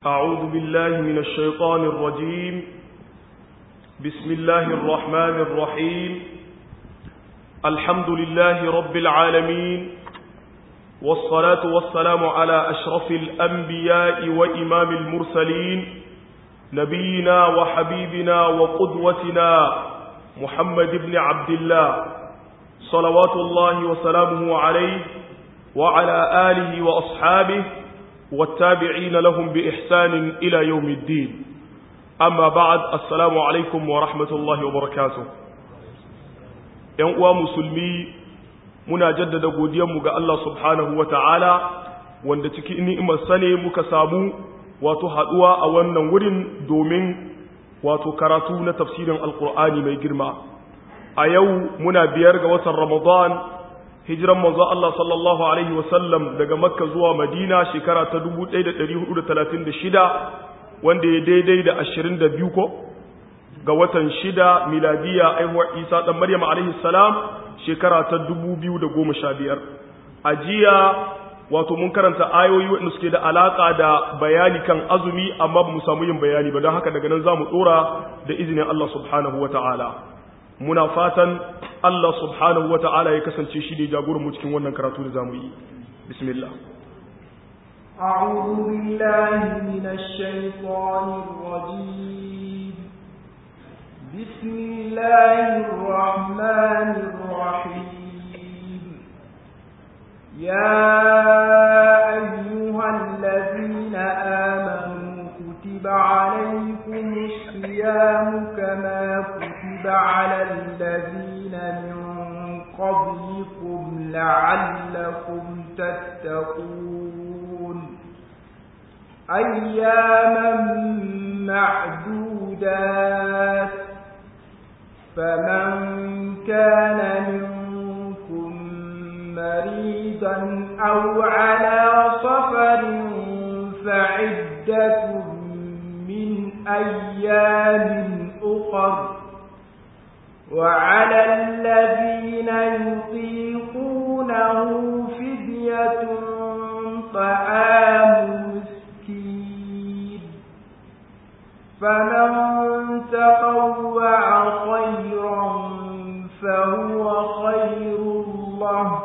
أعوذ بالله من الشيطان الرجيم بسم الله الرحمن الرحيم الحمد لله رب العالمين والصلاة والسلام على أشرف الأنبياء وإمام المرسلين نبينا وحبيبنا وقدوتنا محمد بن عبد الله صلوات الله وسلامه عليه وعلى آله وأصحابه والتابعين لهم بإحسان إلى يوم الدين أما بعد السلام عليكم ورحمة الله وبركاته ‘yan musulmi muna jaddada godiyanmu ga Allah subhanahu wa ta'ala wanda cikin ni'imarsa ne muka samu wato haɗuwa a wannan wurin domin wato karatu na tafsirin alkur'ani mai girma a yau muna biyar ga watan ramadan hijiran manzo Allah sallallahu alaihi wasallam daga makka zuwa madina shekara ta 1436 wanda ya daidai da 22 ko ga watan shida miladiya aihuwar isa dan maryam alaihi salam shekara ta 2015 a jiya wato mun karanta ayoyi wanda suke da alaka da bayani kan azumi amma ba mu samu yin bayani ba don haka daga nan za mu tsora da izinin Allah subhanahu wa ta'ala muna fatan Allah subhanahu wa ta'ala ya kasance shi ne jagoranmu cikin wannan karatu da zamu yi bismillah أعوذ بالله من الشيطان الرجيم بسم الله الرحمن الرحيم يا أيها الذين آمنوا كتب عليكم الصيام كما كتب على الذين من قبلكم لعلكم تتقون أياما معدودات فمن كان منكم مريضا أو على سفر فعدة من أيام أخر وعلى الذين يطيقونه فدية طعام مسكين فمن تطوع خيرا فهو خير الله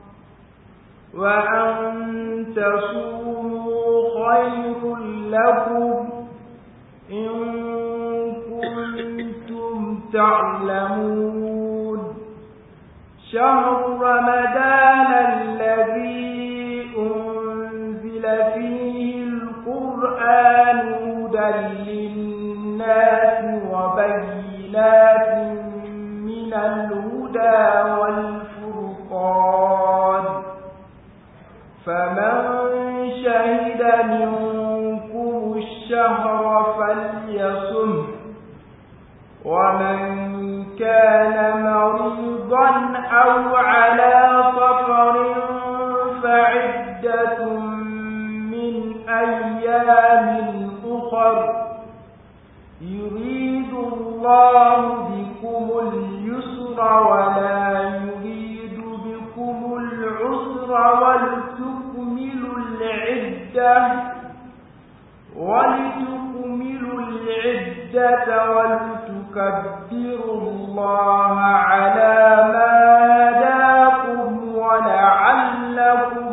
وأن تصوموا خير لكم إن كنتم تعلمون شهر رمضان الذي أنزل فيه القرآن هدى للناس وبينات من الهدى والفرقان فمن شهد منكم الشهر فليصم ومن كان مريضا أو على سفر فعدة من أيام أخر يريد الله بكم اليسر ولا يريد بكم العسر ولتكملوا العدة ولتكملوا العدة ولتكبروا الله على ما هداكم ولعلكم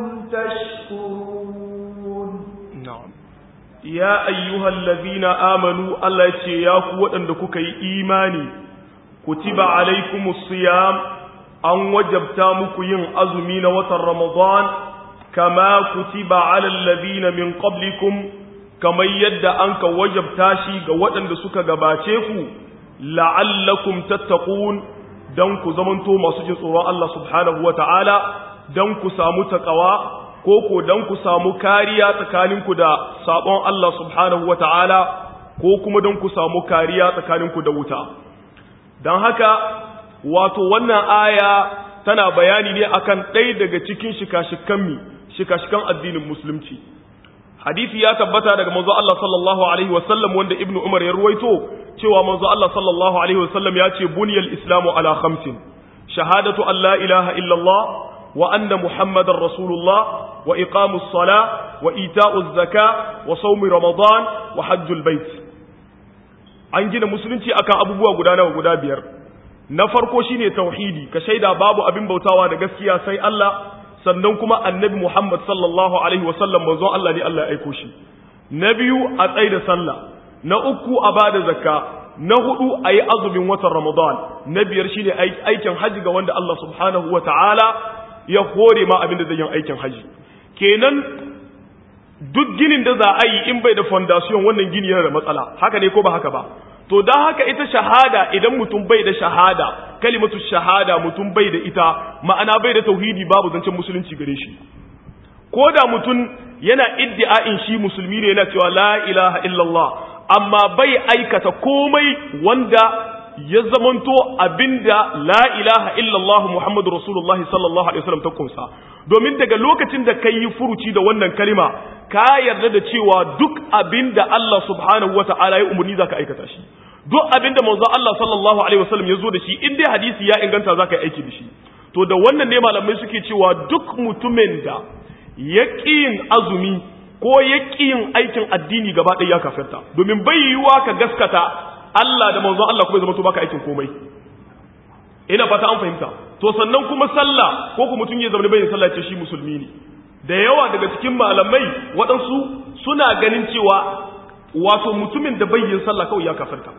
تشكرون na'am ya ayyuhal ladhina amanu Allah yace ya ku waɗanda kuka yi imani kutiba alaikumus siyam an wajabta muku yin azumi na watan ramadan kama kutiba alal ladhina min qablikum kamar yadda anka wajabta shi ga waɗanda suka gabace ku la'allakum tattaqun dan ku zamanto masu jin tsoron Allah subhanahu wata'ala dan ku samu taqwa ko ko dan ku samu kariya tsakaninku da sabon Allah subhanahu wata'ala ko kuma dan ku samu kariya tsakaninku da wuta dan haka wato wannan aya tana bayani ne akan ɗaya daga cikin shika-shikan mi shika-shikan addinin musulunci hadisi ya tabbata daga manzo Allah sallallahu alaihi wasallam wanda ibnu umar ya ruwaito cewa manzo Allah sallallahu alaihi wasallam ya ce buniyal islamu ala khamsin shahadatu an la ilaha illallah wa anna muhammadar rasulullah wa iqamus sala wa ita'uz zaka wa sawmi ramadan wa hajjul bait an gina musulunci akan abubuwa guda nawa guda biyar na farko shine tauhidi ka shaida babu abin bautawa da gaskiya sai Allah sannan kuma annabi Muhammad sallallahu alaihi wa sallam manzo Allah ne Allah ya aiko shi na biyu a tsaida sallah na uku a bada zakka na hudu a yi azumin watan Ramadan na biyar shine aikin haji ga wanda Allah subhanahu wa ta'ala ya hore ma abin da zai yin aikin haji kenan duk ginin da za a yi in bai da foundation wannan gini yana da matsala haka ne ko ba haka ba to don haka ita shahada idan mutum bai da shahada kalimatu shahada mutum bai da ita ma'ana bai da tauhidi babu zancen musulunci gare shi ko da mutum yana iddia'in shi musulmi ne yana cewa la ilaha illallah amma bai aikata komai wanda ya zamanto abinda la ilaha illallah muhammadu rasulullahi sallallahu alaihi wasallam ta kunsa domin daga lokacin da kai yi furuci da wannan kalima ka yarda da cewa duk abinda Allah subhanahu wata'ala ya umarni zaka aikata shi duk abinda manzo Allah sallallahu alaihi wasallam ya zo da shi in dai hadisi ya inganta zaka yi aiki da shi to da wannan ne malamai suke cewa duk mutumin da ya yin azumi ko ya yin aikin addini gaba ɗaya ya kafirta domin bai yiwuwa ka gaskata Allah da manzon Allah kuma ya zama to baka aikin komai ina fata an fahimta to sannan kuma sallah ko kuma mutum ya zama bai sallah ce shi musulmi ne da yawa daga cikin malamai waɗansu suna ganin cewa wato mutumin da bai yin sallah kawai ya kafirta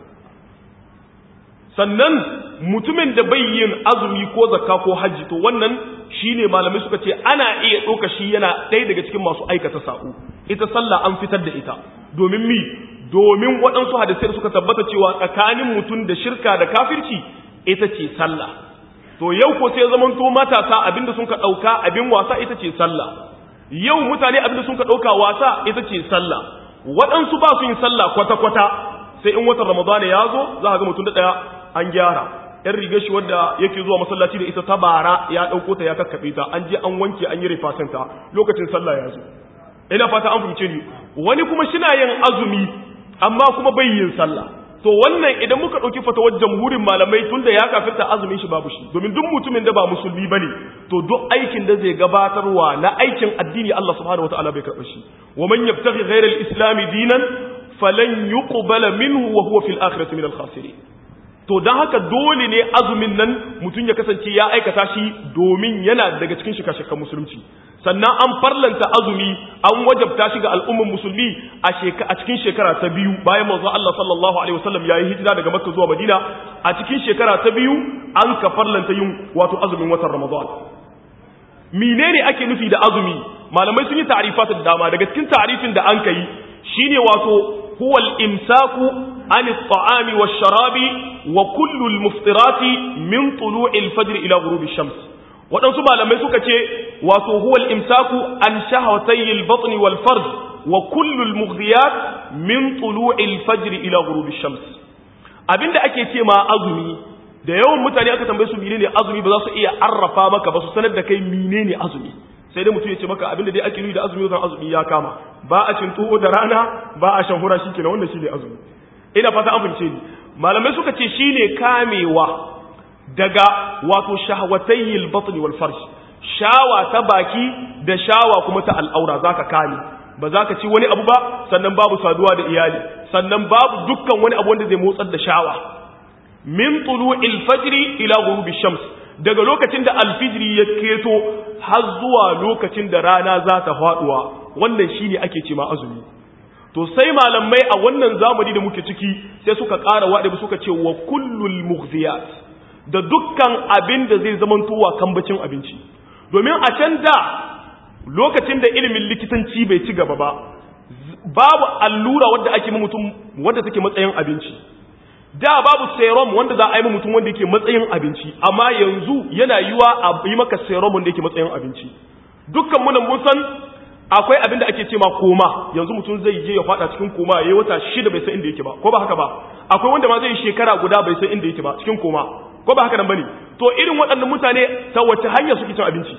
sannan mutumin da bai yin azumi ko zakka ko hajji to wannan shine malamai suka ce ana iya ɗauka shi yana ɗaya daga cikin masu aikata sa'u ita sallah an fitar da ita domin mi domin waɗansu hadisai suka tabbata cewa tsakanin mutum da shirka da kafirci ita ce sallah to yau ko sai zaman to matasa abinda sun ka ɗauka abin wasa ita ce sallah yau mutane abinda sun ka ɗauka wasa ita ce sallah waɗansu ba su yin sallah kwata-kwata sai in watan ramadana ya zo za a ga mutum da ɗaya an gyara yan riga shi wadda yake zuwa masallaci da ita ta bara ya ɗauko ta ya kakkaɓe ta an je an wanke an yi rifasanta lokacin sallah ya zo ina fata an fahimce ni wani kuma shina yin azumi amma kuma bai yin sallah to wannan idan muka ɗauki fatawar jamhurin malamai tun da ya kafirta azumin shi babu shi domin duk mutumin da ba musulmi bane to duk aikin da zai gabatarwa na aikin addini Allah subhanahu wataala bai karɓa shi wa man yabtaghi ghayra al-islam dinan falan yuqbala minhu wa huwa fil akhirati min al-khasirin to don haka dole ne azumin nan mutum ya kasance ya aikata shi domin yana daga cikin shika-shikan musulunci sannan an farlanta azumi an wajabta shi ga al'umman musulmi a cikin shekara ta biyu bayan manzo Allah sallallahu alaihi wasallam yayi hijira daga Makka zuwa Madina a cikin shekara ta biyu an ka farlanta yin wato azumin watan Ramadan menene ake nufi da azumi malamai sun yi ta'rifat da dama daga cikin ta'rifin da an kai shine wato huwa al-imsaku an at-ta'ami wash-sharabi wa kullu al-muftirati min tulu'i al-fajr ila ghurubi ash-shams waɗansu malamai suka ce wato huwa al-imsaku an shahawatay al-batn wal-farj wa kullu al-mughdiyat min tulu'i al-fajr ila ghurubi ash-shams abinda ake ce ma azumi da yawan mutane aka tambaye su menene azumi ba za su iya arrafa maka ba su sanar da kai menene azumi sai dai mutum ya ce maka abinda dai ake nuni da azumi zan azumi ya kama ba a cin tuwo da rana ba a shan hura shikenan wannan shine azumi ina fata an fince ni malamai suka ce shine kamewa daga wato shahwatayil batni wal farj shawa ta baki da shawa kuma ta al'aura zaka kame ba za ka ci wani abu ba sannan babu saduwa da iyali sannan babu dukkan wani abu wanda zai motsar da shawa min tulu'il fajri ila ghurubi shams daga lokacin da alfijiri ya keto har zuwa lokacin da rana za ta faduwa wannan shine ake ce ma azumi to sai malamai a wannan zamani da muke ciki sai suka ƙara waɗe suka ce wa kullul mughziyat da dukkan abin da zai zamantowa kambacin abinci domin a can da lokacin da ilimin likitanci bai ci gaba ba babu allura wadda ake mutum wadda take matsayin abinci da babu serum wanda za a yi mutum wanda yake matsayin abinci amma yanzu yana yiwa a yi maka serum wanda yake matsayin abinci dukkan munan mun san akwai abin da ake ce ma koma yanzu mutum zai je ya fada cikin koma yayi wata shida bai san inda yake ba ko ba haka ba akwai wanda ma zai shekara guda bai san inda yake ba cikin koma ko ba haka nan bane to irin waɗannan mutane ta wace hanya suke cin abinci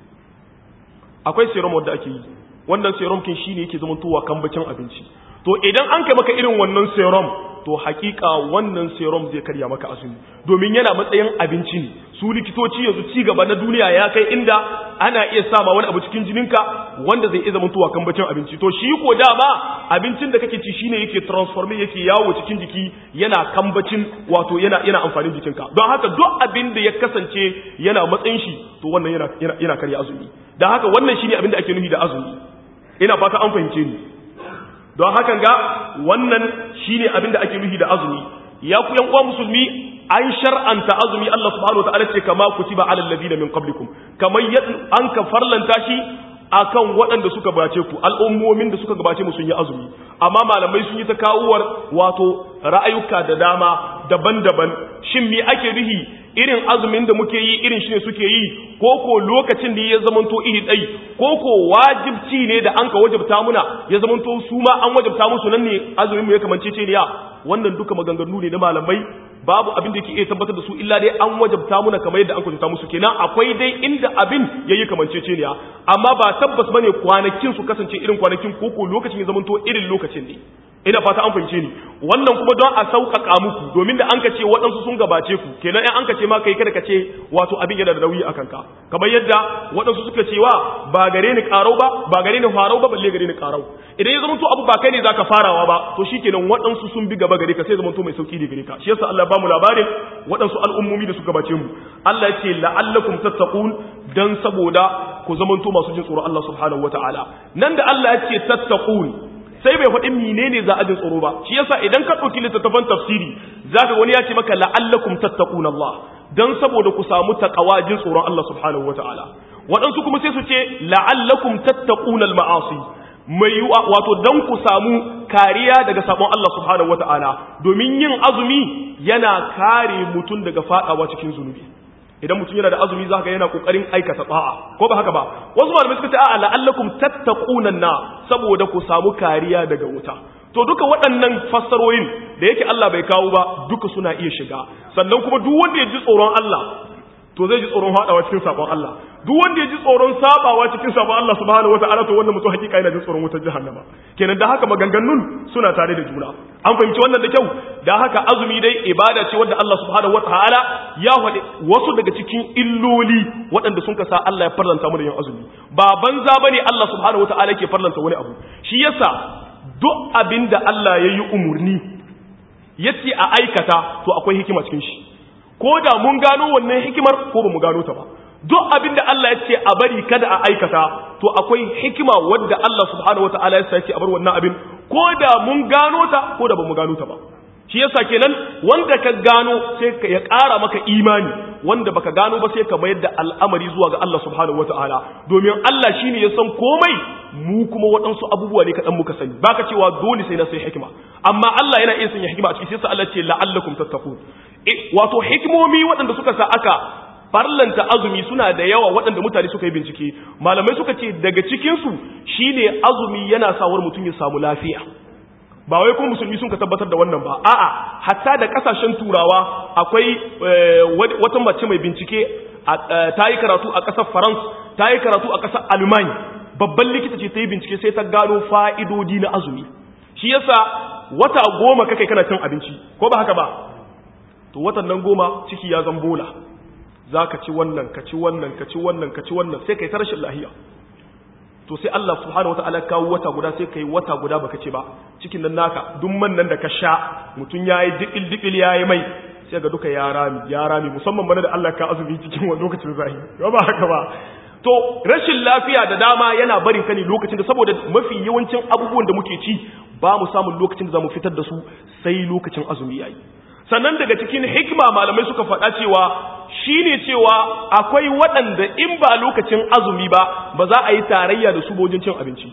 akwai serum wanda ake yi wannan serum kin shine yake zama tuwa kambacin abinci to idan an kai maka irin wannan serum to hakika wannan serum zai karya maka azumi domin yana matsayin abinci ne su likitoci yanzu ci gaba na duniya ya kai inda ana iya sama wani abu cikin jininka wanda zai iya zama tuwa kan bacin abinci to shi ko dama abincin da kake ci shine yake transforming yake yawo cikin jiki yana kambacin wato yana yana amfanin jikinka don haka duk abin da ya kasance yana matsayin shi to wannan yana yana, yana karya azumi don haka wannan shine abin da ake nufi da azumi ina fata an fahimce ni don hakan ga wannan shine abin da ake nufi da azumi ya ku yan uwa musulmi an shar'anta azumi Allah subhanahu wataala ce kama kutiba alal ladina min qablikum kamar an ka farlanta shi akan waɗanda suka gabace ku al'ummomin da suka gabace mu sun yi azumi amma malamai sun yi ta kawuwar wato ra'ayuka da dama daban-daban shin me ake rihi irin azumin da muke yi irin shi ne suke yi ko ko lokacin da ya zamanto iri ɗai ko ko wajibci ne da an ka wajabta muna ya zamanto su ma an wajabta musu nan ne azumin mu ya kamance ce ne ya wannan duka maganganu ne na malamai babu abin da yake iya tabbatar da su illa dai an wajabta muna kamar yadda an kwatanta musu kenan akwai dai inda abin yayi kamanceceniya amma ba tabbas bane kwanakin su kasance irin kwanakin koko lokacin ya zamanto irin lokacin ne ina fata an fahimce ni wannan kuma don a sauƙaƙa muku domin da an ka ce waɗansu sun gabace ku kenan in an ka ce ma kai kada ka ce wato abin yana da nauyi a kanka kamar yadda waɗansu suka cewa ba gare ni ƙarau ba ba gare ni farau ba balle gare ni ƙarau idan ya zamanto abu ba kai ne zaka farawa ba to shikenan waɗansu sun bi gaba gare ka sai zamanto mai sauki ne gare ka shi yasa Allah ba mu labarin waɗansu al'ummomi da suka gabace mu Allah ya ce la'allakum tattaqun dan saboda ku zamanto masu jin tsoron Allah subhanahu wataala nan da Allah ya ce tattaqun sai bai faɗi menene za a jin tsoro ba shi yasa idan ka ɗauki littattafan tafsiri zaka wani ya ce maka la'allakum tattaquna Allah dan saboda ku samu taqwa jin tsoron Allah subhanahu wataala waɗansu kuma sai su ce la'allakum tattaquna al-ma'asi mai wato dan ku samu kariya daga sabon Allah subhanahu wataala domin yin azumi yana kare mutum daga fadawa cikin zunubi idan mutum yana da azumi za ka yana kokarin aikata ba'a ko ba haka ba wasu malamai suka ce a'a la'allakum tattaquna na saboda ku samu kariya daga wuta to duka waɗannan fassarorin da yake Allah bai kawo ba duka suna iya shiga sannan kuma duk wanda ya ji tsoron Allah to zai ji tsoron hadawa cikin sabon Allah duk wanda ya ji tsoron sabawa cikin sabon Allah subhanahu wataala to wanda mutum hakika yana jin tsoron wutar jahannama kenan da haka maganganun suna tare da juna an fahimci wannan da kyau da haka azumi dai ibada ce wanda Allah subhanahu wataala ya faɗi wasu daga cikin illoli waɗanda sun kasa Allah ya farlanta mu da yin azumi ba banza bane Allah subhanahu wataala ke farlanta wani abu shi yasa duk abinda Allah ya yi umurni yace a aikata to akwai hikima cikin shi ko da mun gano wannan hikimar ko ba mu gano ta ba duk abin da Allah ya ce a bari kada a aikata to akwai hikima wadda Allah subhanahu wataala ya ce a bar wannan abin ko da mun gano ta ko da ba mu gano ta ba shi yasa kenan wanda ka gano sai ka ya ƙara maka imani wanda baka gano ba sai ka mayar da al'amari zuwa ga Allah subhanahu wataala domin Allah shine ya san komai mu kuma waɗansu abubuwa ne kaɗan muka sani baka cewa dole sai na sai hikima amma Allah yana iya sanya hikima a ciki sai sa Allah ce la'allakum tattaqun wato hikimomi waɗanda suka sa aka farlanta azumi suna da yawa waɗanda mutane suka yi bincike malamai suka ce daga cikinsu shine azumi yana sawar mutum ya samu lafiya ba wai kuma musulmi sun ka tabbatar da wannan ba a'a hatta da kasashen turawa akwai wata mace mai bincike ta yi karatu a ƙasar france ta yi karatu a ƙasar alman babban likita ce ta yi bincike sai ta gano fa'idodi na azumi shi yasa wata goma kakai kana cin abinci ko ba haka ba to watan nan goma ciki ya zan bola za ka ci wannan ka ci wannan ka ci wannan ka ci wannan sai ka yi ta rashin lahiya to sai Allah subhanahu wa ta'ala kawo wata guda sai ka yi wata guda baka ce ba cikin nan naka duk man nan da ka sha mutum ya yi dibil dibil ya yi mai sai ga duka ya rami ya rami musamman bana da Allah ka azumi cikin wani lokacin zahi ba haka ba to rashin lafiya da dama yana barin ka ne lokacin da saboda mafi yawancin abubuwan da muke ci ba mu samun lokacin da za mu fitar da su sai lokacin azumi yayi sannan daga cikin hikima malamai suka faɗa cewa shine cewa akwai waɗanda in ba lokacin azumi ba ba za a yi tarayya da su bojin cin abinci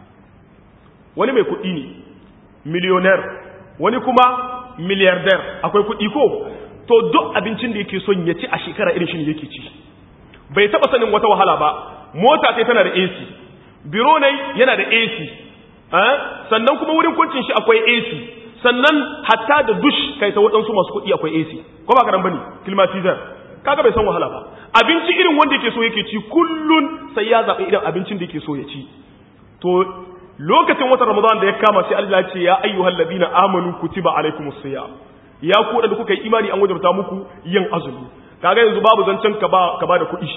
wani mai kuɗi ne miliyonayar wani kuma miliyardar akwai kuɗi ko to duk abincin da yake son ya ci a shekara irin shi ne yake ci bai taɓa sanin wata wahala ba mota sai tana da AC biro ne yana da AC sannan kuma wurin kwancin shi akwai AC sannan hatta da dush kai ta waɗansu masu kuɗi akwai AC ko ba karan bane climatizer kaga bai san wahala ba abinci irin wanda yake so yake ci kullun sai ya zaɓi irin abincin da yake so ya ci to lokacin watan Ramadan da ya kama sai Allah ya ce ya ayyuhal ladina amanu kutiba alaikumus siyam ya ku da kuka yi imani an wajabta muku yin azumi kaga yanzu babu zancen ka ba ka ba da kuɗi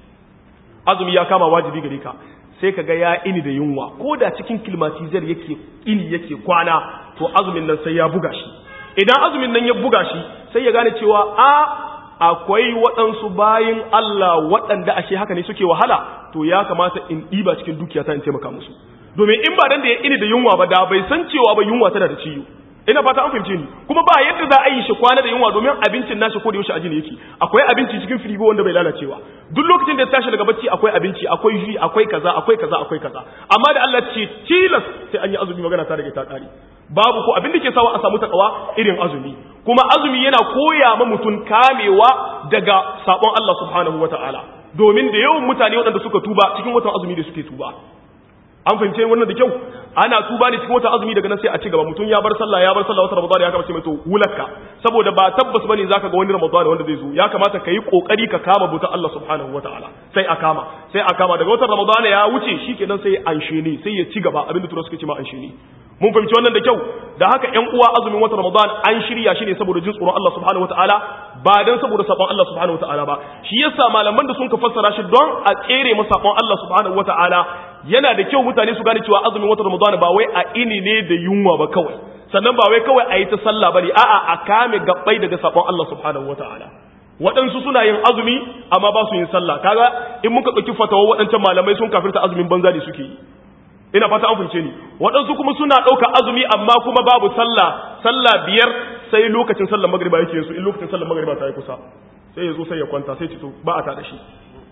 azumi ya kama wajibi gare ka sai kaga ya ini da yunwa ko da cikin kilmatizar yake ini yake kwana to azumin nan sai ya buga shi idan azumin nan ya buga shi sai ya gane cewa a akwai waɗansu bayin Allah waɗanda ashe haka ne suke wahala to ya kamata in ɗiba cikin dukiyata in taimaka musu domin in ba dan da ya ini da yunwa ba da bai san cewa ba yunwa tana da ciwo ina fata an fahimce ni kuma ba yadda za a yi shi kwana da yunwa domin abincin nashi ko da yaushe ajini yake akwai abinci cikin firigo wanda bai lalacewa duk lokacin da ya tashi daga bacci akwai abinci akwai ji akwai kaza akwai kaza akwai kaza amma da Allah ce tilas sai an yi azumi magana ta daga ta kare babu ko abin da ke sawa a samu takawa irin azumi kuma azumi yana koya ma mutum kamewa daga sabon Allah subhanahu wataala domin da yawan mutane waɗanda suka tuba cikin watan azumi da suke tuba an fahimce wannan da kyau ana tuba ne cikin wata azumi daga nan sai a ci gaba mutum ya bar sallah ya bar sallah wata ramadan ya kama ce mai to wulakka saboda ba tabbas bane zaka ga wani ramadan wanda zai zo ya kamata ka yi kokari ka kama buta Allah subhanahu wataala sai a kama sai a kama daga wata ramadan ya wuce shikenan sai anshe ne sai ya ci gaba abinda tura suke ce ma anshe ne mun fahimci wannan da kyau da haka ƴan uwa azumin wata ramadan an shirya shi ne saboda jin tsoron Allah subhanahu wataala ba dan saboda sabon Allah subhanahu wataala ba shi yasa malaman da sun ka fassara shi don a tsere masa sabon Allah subhanahu wataala yana da kyau mutane su gane cewa azumin wata ramadan ba wai a ini ne da yunwa ba kawai sannan ba wai kawai a yi ta sallah bane a'a a kame gabbai daga sabon Allah subhanahu wataala waɗansu suna yin azumi amma ba su yin sallah kaga in muka ɗauki fatawa waɗancan malamai sun kafirta azumin banza ne suke yi ina fata an fahimce ni waɗansu kuma suna ɗauka azumi amma kuma babu sallah sallah biyar sai lokacin sallar magriba yake yin su in lokacin sallar magriba ta yi kusa sai ya zo sai ya kwanta sai cito ba a tada shi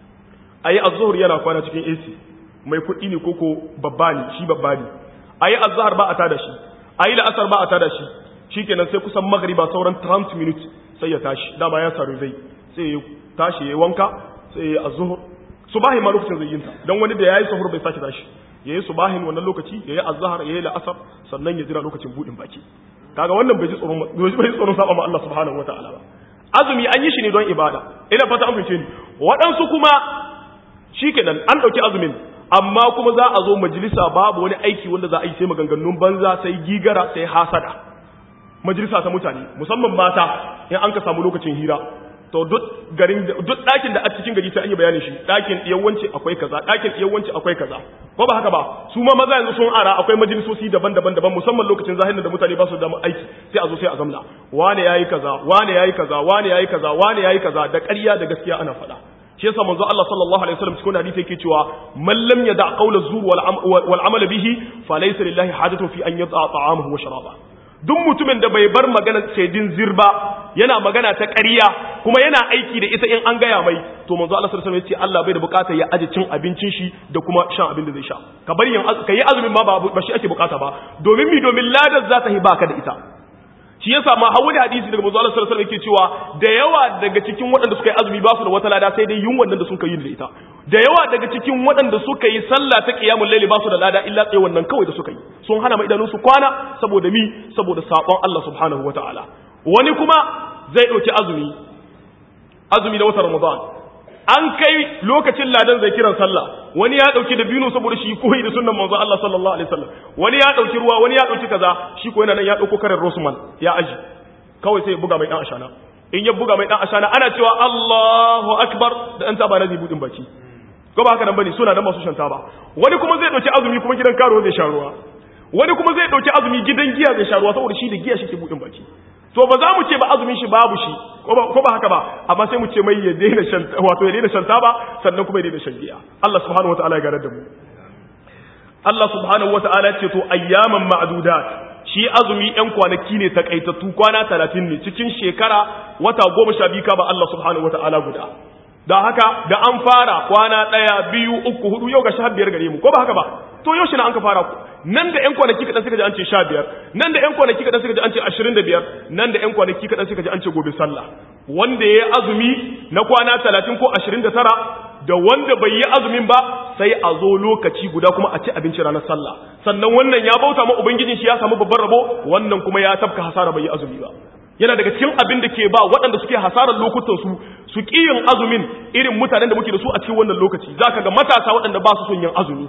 ayi azzuhur yana kwana cikin AC mai kuɗi ne koko babba ne shi babba ne ayi azhar ba a tada shi ayi la'asar ba a tada shi shikenan sai kusan magriba sauran 30 minutes sai ya tashi dama ya saru zai sai ya tashi ya wanka sai ya azzuhur subahi ma lokacin zai yinta dan wani da yayi sahur bai sake tashi yayi subahin wannan lokaci yayi azhar yayi la'asar sannan ya jira lokacin budin baki kaga wannan bai ji tsoron bai ji tsoron saba ma Allah subhanahu wataala ba azumi an yi shi ne don ibada ina fata an fice ni waɗansu kuma shikenan an dauki azumin amma kuma za a zo majalisa babu wani aiki wanda za a yi sai maganganun banza sai gigara sai hasada majalisa ta mutane musamman mata in an ka samu lokacin hira to duk garin duk ɗakin da a cikin gari sai an yi bayanin shi ɗakin yawanci akwai kaza ɗakin yawanci akwai kaza ko ba haka ba su ma maza yanzu sun ara akwai majalisoci daban-daban daban musamman lokacin zahirin da mutane ba su da aiki sai a zo sai a zamna wane yayi kaza wane yayi kaza wane yayi kaza wane yayi kaza da ƙarya da gaskiya ana faɗa shi yasa manzo Allah sallallahu alaihi wasallam cikin hadisi yake cewa man lam yada qawla zur wal amal bihi falaysa lillahi hajatun fi an yada ta'amahu wa sharaba duk mutumin da bai bar magana shaidin zirba yana magana ta ƙarya kuma yana aiki da ita in an gaya mai to manzo Allah sallallahu alaihi wasallam ya ce Allah bai da bukata ya aje cin abincin shi da kuma shan abin da zai sha ka bari yin ka yi azumin ma ba ba shi ake bukata ba domin mi domin ladar za ta hi baka da ita shi yasa ma hawo da hadisi daga manzo Allah sallallahu alaihi wasallam yake cewa da yawa daga cikin waɗanda suka yi azumi ba su da wata lada sai dai yunwan da suka yi da ita da yawa daga cikin waɗanda suka yi sallah ta qiyamul layli ba su da lada illa tsaye wannan kawai da suka yi sun hana mai idanun su kwana saboda mi saboda sabon Allah subhanahu wataala wani kuma zai dauki azumi azumi na watan Ramadan an kai lokacin ladan zai kiran sallah wani ya dauki da binu saboda shi koyi da sunnan manzo Allah sallallahu alaihi wasallam wani ya dauki ruwa wani ya dauki kaza shi ko yana nan ya dauko karin Rosman ya aji kawai sai ya buga mai dan ashana in ya buga mai dan ashana ana cewa Allahu akbar da an taba nazi budin baki ko ba haka nan bane suna nan masu shanta ba wani kuma zai dauki azumi kuma gidan karo zai sha ruwa wani kuma zai dauki azumi gidan giya zai sha ruwa saboda shi da giya shi ke budin baki to ba za mu ce ba azumin shi babu shi ko ba haka ba amma sai mu ce mai ya daina shan wato ya daina shanta ba sannan kuma ya daina shan giya Allah subhanahu wataala ya garar da mu Allah subhanahu wataala ce to ayyaman ma'dudat shi azumi ɗan kwanaki ne takaitattu kwana 30 ne cikin shekara wata 12 ka ba Allah subhanahu wataala guda da haka da an fara kwana ɗaya biyu uku hudu yau ga sha biyar gare mu ko ba haka ba to yau shi na an ka fara nan da ƴan kwanaki kaɗan suka ji an ce sha biyar nan da ƴan kwanaki kaɗan suka ji an ce ashirin da biyar nan da ƴan kwanaki kaɗan suka ji an ce gobe sallah wanda ya yi azumi na kwana talatin ko ashirin da tara da wanda bai yi azumin ba sai a zo lokaci guda kuma a ci abinci ranar sallah sannan wannan ya bauta ma ubangijin shi ya samu babban rabo wannan kuma ya tafka hasara bai yi azumi ba yana daga cikin abin da ke ba waɗanda suke hasarar lokutan su su ƙi yin azumin irin mutanen da muke da su a cikin wannan lokaci zaka ga matasa waɗanda ba su son yin azumi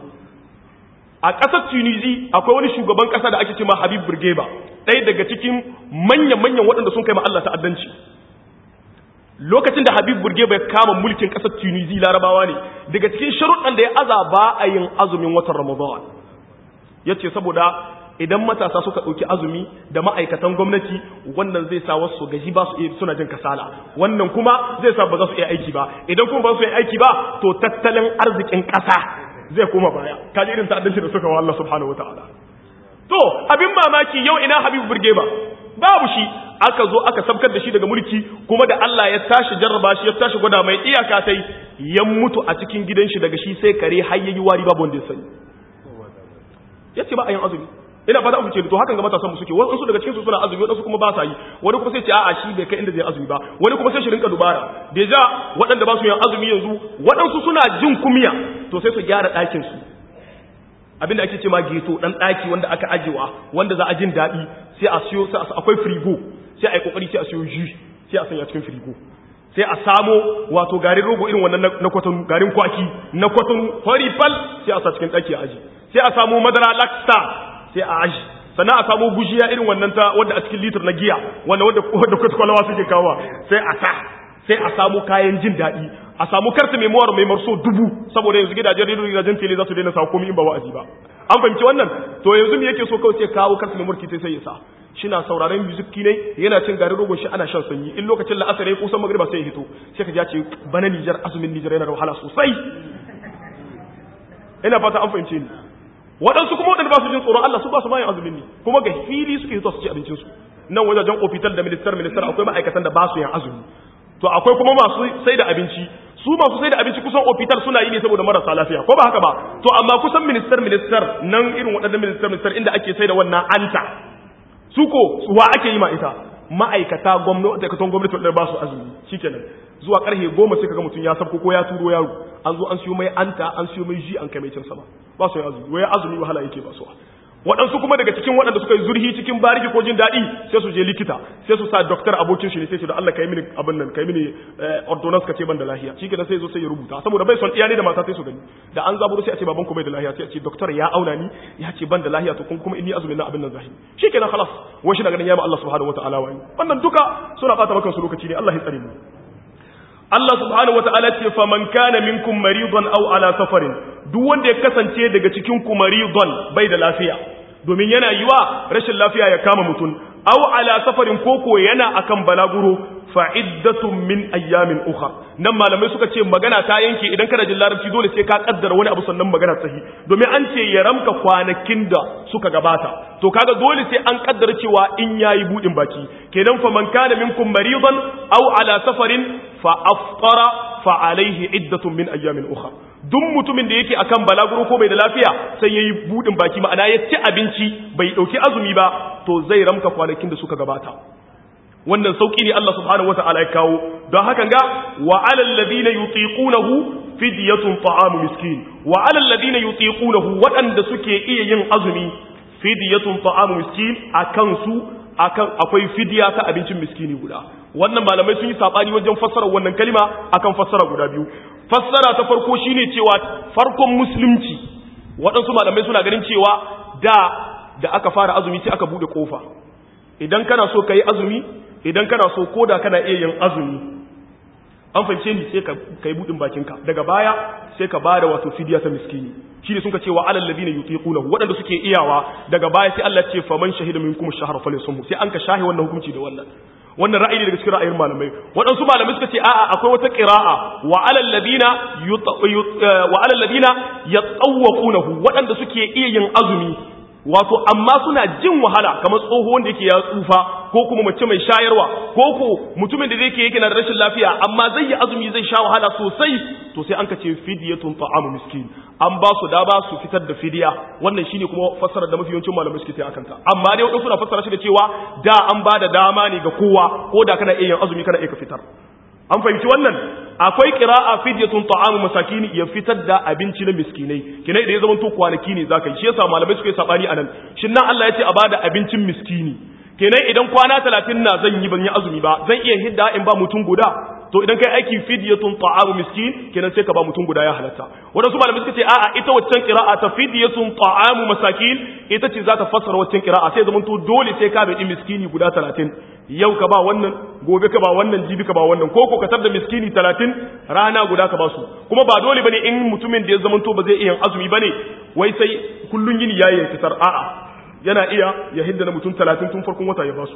a ƙasar tunisi akwai wani shugaban ƙasa da ake cewa habib burgeba ɗaya daga cikin manya-manyan waɗanda sun kai ma Allah ta'addanci lokacin da Habib Burgeba ya kama mulkin kasar Tunisia Larabawa ne daga cikin sharuɗan da ya aza ba a yin azumin watan Ramadan yace saboda idan matasa suka ɗauki azumi da ma'aikatan gwamnati wannan zai sa wasu gaji ba su suna jin kasala wannan kuma zai sa ba za su iya aiki ba idan kuma ba su iya aiki ba to tattalin arzikin ƙasa zai koma baya kaji irin ta'addanci da suka wa Allah subhanahu wataala to abin mamaki yau ina Habibu Burgeba babu shi aka zo aka sabkar da shi daga mulki kuma da Allah ya tashi jarraba shi ya tashi gwada mai iyaka tai ya mutu a cikin gidan shi daga shi sai kare har yayi wari babu wanda ya sani yace ba a yin azumi ina fata ku ce to hakan ga matasan mu suke wasu daga cikin su suna azumi wadansu kuma ba sa yi wani kuma sai ce a'a shi bai kai inda zai azumi ba wani kuma sai shi rinka dubara deja waɗanda ba su yin azumi yanzu waɗansu suna jin kumiya to sai su gyara ɗakin su abinda ake ce ma geto dan ɗaki wanda aka ajewa wanda za a jin daɗi sai a siyo akwai frigo sai a yi kokari sai a siyo ji sai a sanya cikin frigo sai a samo wato garin rogo irin wannan na kwatanu garin kwaki na kwatanu horifal sai a sa cikin ɗaki a aji sai a samo madara laksta sai a aji sannan a samo gujiya irin wannan ta wanda a cikin litir na giya wanda wanda wanda kwatkwalawa suke kawo sai a sa sai a samu kayan jin daɗi a samu karta memoir mai marso dubu saboda yanzu gidajen rediyo gidajen tele za su daina sa komai in ba wa'azi ba an fahimci wannan to yanzu me yake so kawai sai kawo karta memoir ki sai ya sa shina sauraron music ne yana cin garin rogon shi ana shan sanyi in lokacin la'asar ya kusan magriba sai ya hito sai ka ji ce bana Nijar azumin Nijar yana da wahala sosai ina fata an fahimce ni waɗansu kuma waɗanda ba su jin tsoron Allah su ba su mayin azumin ne kuma ga fili suke hito su ci abincinsu nan wajajen ofital da ministar ministar akwai ma'aikatan da ba su yin azumi to akwai kuma masu sai da abinci su masu sai da abinci kusan ofital suna yi ne saboda marasa lafiya ko ba haka ba to amma kusan ministar ministar nan irin waɗannan ministar ministar inda ake sai da wannan anta su ko wa ake yi ma ita ma'aikata gwamnati aikatan gwamnati wadda ba su azumi shikenan zuwa karfe goma sai kaga mutum ya sabko ko ya turo yaro an zo an siyo mai anta an siyo mai ji an kai mai cin sama ba su yi azumi wai azumi wahala yake ba su waɗansu kuma daga cikin waɗanda suka yi zurhi cikin bariki ko jin daɗi sai su je likita sai su sa doktor abokin shi ne sai su da Allah kai mini abin nan kai mini ordonance ka ce ban da lahiya shi kenan sai zo sai ya rubuta saboda bai son iyali da mata sai su gani da an zaburo sai a ce baban ku bai da lahiya sai a ce doktor ya auna ni ya ce ban da lahiya to kuma inni azumin na abin nan zahiri shi kenan khalas wai shi na ganin ya ba Allah subhanahu wataala wani wannan duka suna bata maka su lokaci ne Allah ya tsare mu Allah subhanahu wata'ala ce fa man kana minkum maridan aw ala safarin duk wanda ya kasance daga cikin ku maridan bai da lafiya domin yana yiwa rashin lafiya ya kama mutum aw ala safarin koko yana akan balaguro fa iddatun min ayyamin ukhra nan malamai suka ce magana ta yanke idan kana jin larabci dole sai ka kaddara wani abu sannan magana sahi domin an ce ya ramka kwanakin da suka gabata to kaga dole sai an kaddara cewa in yayi budin baki kenan fa man kana minkum maridan aw ala safarin fa aftara fa alaihi iddatun min ayyamin ukhra duk mutumin da yake akan balaguro ko bai da lafiya sai yayi budin baki ma'ana ya ci abinci bai dauki azumi ba to zai ramka kwanakin da suka gabata wannan sauki ne Allah subhanahu wata'ala ya kawo don haka ga wa alal ladina yutiqunahu fidyatun ta'amu miskin wa alal ladina yutiqunahu waɗanda suke iya yin azumi fidyatun ta'amu miskin akan su akan akwai fidya ta abincin miskini guda wannan malamai sun yi sabani wajen fassara wannan kalima akan fassara guda biyu fassara ta farko shine cewa farkon musulunci waɗansu malamai suna ganin cewa da da aka fara azumi sai aka bude kofa idan kana so kai azumi idan kana so koda kana iya yin azumi an fahimce ni sai ka kai budin bakinka daga baya sai ka bada wato fidiya ta miskini shine sun ka ce wa alal ladina yutiqunahu wadanda suke iyawa daga baya sai Allah ce faman shahida minkum ash-shahra falyasumhu sai an ka shahi wannan hukunci da wannan wannan ra'ayi daga cikin ra'ayin malamai waɗansu malamai suka ce a'a akwai wata qira'a wa alal ladina wa alal ladina yatawwaqunahu waɗanda suke iya yin azumi wato amma suna jin wahala kamar tsoho wanda yake ya tsufa ko kuma mace mai shayarwa ko ko mutumin da yake yake na da rashin lafiya amma zai yi azumi zai sha wahala sosai to sai an ka ce fidyatun ta'amu miskin an ba su da ba su fitar da fidiya wannan shine kuma fassara da mafi yawancin malamai suke tayi akan ta amma dai wadansu na fassara shi da cewa da an ba da dama ne ga kowa ko da kana iya yin azumi kana iya ka fitar an fahimci wannan akwai qira'a fidyatun ta'amu masakin ya fitar da abinci na miskinai kinai da ya zama to kwanaki ne zaka yi shi yasa malamai suka yi sabani anan shin nan Allah ya ce a bada abincin miskini kenan idan kwana 30 na zan yi ban yi azumi ba zan iya hidda in ba mutum guda to idan kai aiki fidyatun ta'amu miskin kenan sai ka ba mutum guda ya halatta wadansu malamai suka ce a'a ita waccan qira'a ta fidyatun ta'amu masakin ita ce za ta fassara waccan qira'a sai zaman to dole sai ka bi miskini guda 30 yau ka ba wannan gobe ka ba wannan jibi ka ba wannan ko ko ka tar da miskini 30 rana guda ka ba su kuma ba dole bane in mutumin da ya zaman to ba zai iya azumi bane wai sai kullun yini yayin fitar a'a yana iya ya hidda na mutum 30 tun farkon wata ya ba su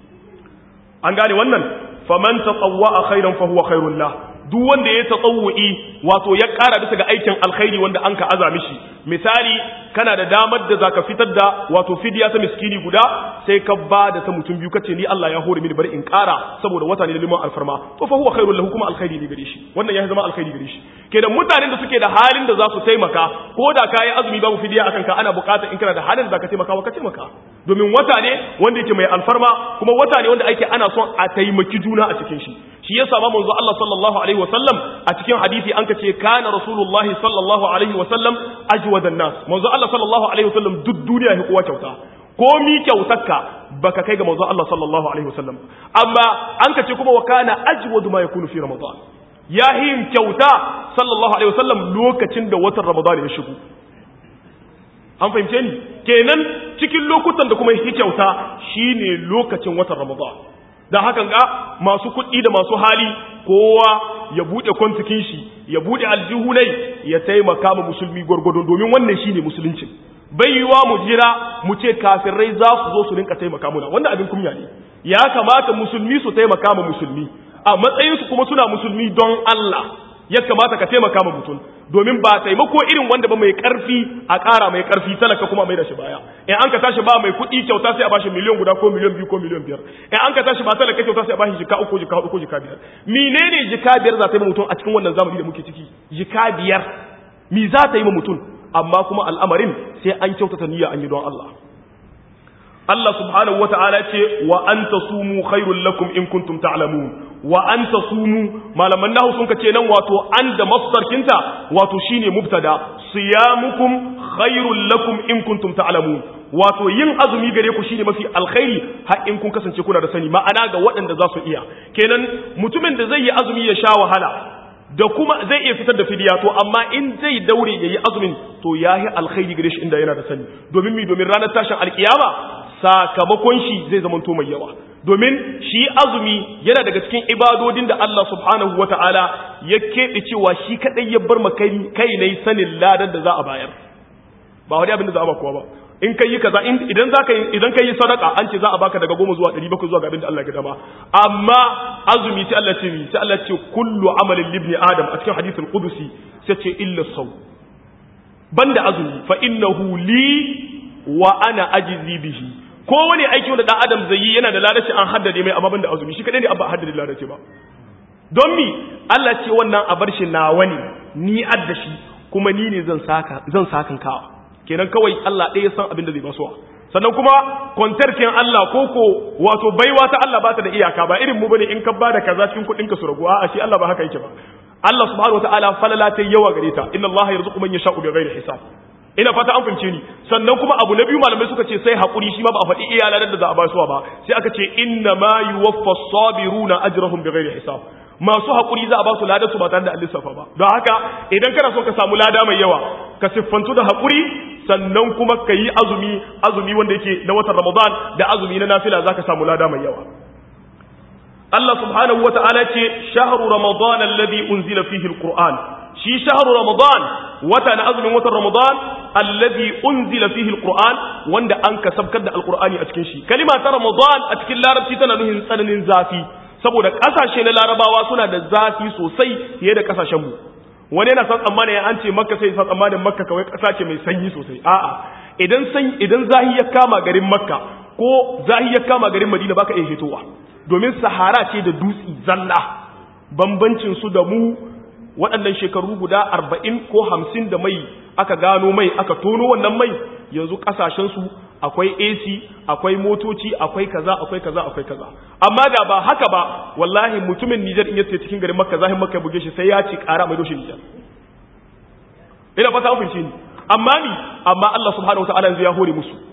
an gane wannan faman tatawwa khairan fa huwa khairul lah duk wanda ya tatawwi wato ya ƙara bisa ga aikin alkhairi wanda an ka aza mishi misali kana da damar da zaka fitar da wato fidiya ta miskini guda sai ka ba da ta mutum biyu kace ni Allah ya hore mini bari in ƙara saboda wata ne liman alfarma to fa huwa khairul lahu kuma alkhairi ne gare shi wannan ya zama alkhairi gare shi kenan mutanen da suke da halin da za su taimaka ko da kai azumi babu fidiya akan ka ana buƙatar in kana da halin da zaka taimaka wa ka taimaka domin wata ne wanda yake mai alfarma kuma wata ne wanda ake ana son a taimaki juna a cikin shi shi yasa ba manzo Allah sallallahu alaihi wasallam a cikin hadisi an kace kana rasulullahi sallallahu alaihi wasallam ajwadan nas manzo Allah sallallahu alaihi wasallam duk duniya ya kowa kyauta ko mi kyautarka baka kai ga manzo Allah sallallahu alaihi wasallam amma an kace kuma wa kana ajwadu ma yakunu fi ramadan ya yin kyauta sallallahu alaihi wasallam lokacin da watan ramadan ya shigo an fahimce ni kenan cikin lokutan da kuma yi kyauta shine lokacin watan ramadan da hakan ga masu kuɗi da masu hali kowa ya buɗe kwantikin shi ya buɗe aljihunai ya taimaka ma musulmi gwargwado domin wannan shine musulunci bai yiwa mu jira mu ce kafirai za su zo su rinka taimaka muna wannan abin kunya ne ya kamata musulmi su taimaka ma musulmi a matsayinsu kuma suna musulmi don Allah ya kamata ka taimaka ma mutum domin ba taimako irin wanda ba mai karfi a ƙara mai karfi talaka kuma mai da shi baya in an ka tashi ba mai kuɗi kyauta sai a bashi miliyan guda ko miliyan biyu ko miliyan biyar in an ka tashi ba talaka kyauta sai a bashi jika uku jika hudu ko jika biyar menene jika biyar za ta yi ma mutum a cikin wannan zamani da muke ciki jika biyar mi za ta yi ma mutum amma kuma al'amarin sai an kyautata niyya an yi don Allah Allah subhanahu wa ta'ala ce wa an tasumu khairul lakum in kuntum ta'lamun wa an tasumu malaman nahu sun kace nan wato an da masdarkinta wato shine mubtada siyamukum khairul lakum in kuntum ta'lamun wato yin azumi gare ku shine mafi alkhairi har in kun kasance kuna da sani ma'ana ga waɗanda za su iya kenan mutumin da zai yi azumi ya sha wahala da kuma zai iya fitar da fidiya to amma in zai daure yayi azumin to yahi alkhairi gare shi inda yana da sani domin mi domin ranar tashin alkiyama sakamakon shi zai zamanto mai yawa domin shi azumi yana daga cikin ibadodin da Allah subhanahu wata'ala ya keɓe cewa shi kaɗai ya bar kai kai ne sanin ladan da za a bayar ba wani abin da za a ba kowa ba in kai yi kaza idan za ka idan kai yi sadaka an ce za a baka daga goma zuwa ɗari bakwai zuwa ga abin da Allah ya dama amma azumi sai Allah ce sai Allah ce kullu amalin libni adam a cikin hadithul qudusi sai ce illa saw banda azumi fa innahu li wa ana ajzi bihi ko wani aiki wanda dan adam zai yi yana da ladaci an haddade mai amma banda azumi shi kadai ne abba haddade ladaci ba don mi Allah ce wannan a bar shi nawa ne ni adda shi kuma ni ne zan saka zan sakan ka kenan kawai Allah ɗaya san abin da zai basuwa sannan kuma kwantarkin Allah ko ko wato baiwa ta Allah ba ta da iyaka ba irin mu bane in ka bada kaza cikin kuɗin ka su ragu a'a shi Allah ba haka yake ba Allah subhanahu wataala falala ta yawa gare ta inna Allah yarzuqu man yasha'u bighairi hisab ina fata an fahimce ni sannan kuma abu na biyu malamai suka ce sai hakuri shi ma ba a faɗi iya ladar da za a basuwa ba sai aka ce inna ma yuwaffa sabiruna ajrahum bighairi hisab masu hakuri za a ba su ladar su ba tare da lissafa ba don haka idan kana so ka samu lada mai yawa ka siffantu da hakuri sannan kuma ka yi azumi azumi wanda yake na watan ramadan da azumi na nafila za ka samu lada mai yawa Allah subhanahu wa ta'ala ce shahru ramadan alladhi unzila fihi alquran shi shahru ramadan wata na azumin watan ramadan alladhi unzila fihi alquran wanda an kasabkar da alqurani a cikin shi kalima ta ramadan a cikin larabci tana nuhin tsananin zafi saboda kasashe na larabawa suna da zafi sosai fiye da kasashen mu wani yana san tsammanin an ce makka sai san tsammanin makka kawai kasa ce mai sanyi sosai a'a idan san idan zahi ya kama garin makka ko zahi ya kama garin madina baka iya hitowa domin sahara ce da dutsi zalla bambancin su da mu waɗannan shekaru guda arba'in ko hamsin da mai aka gano mai aka tono wannan mai yanzu ƙasashensu akwai AC akwai motoci akwai kaza akwai kaza akwai kaza amma da ba haka ba wallahi mutumin Nijar in yace cikin garin Makka zahin Makka buge shi sai ya ci ƙara mai doshin Nijar ina fata an fice ni amma ni amma Allah subhanahu wataala yanzu ya hore musu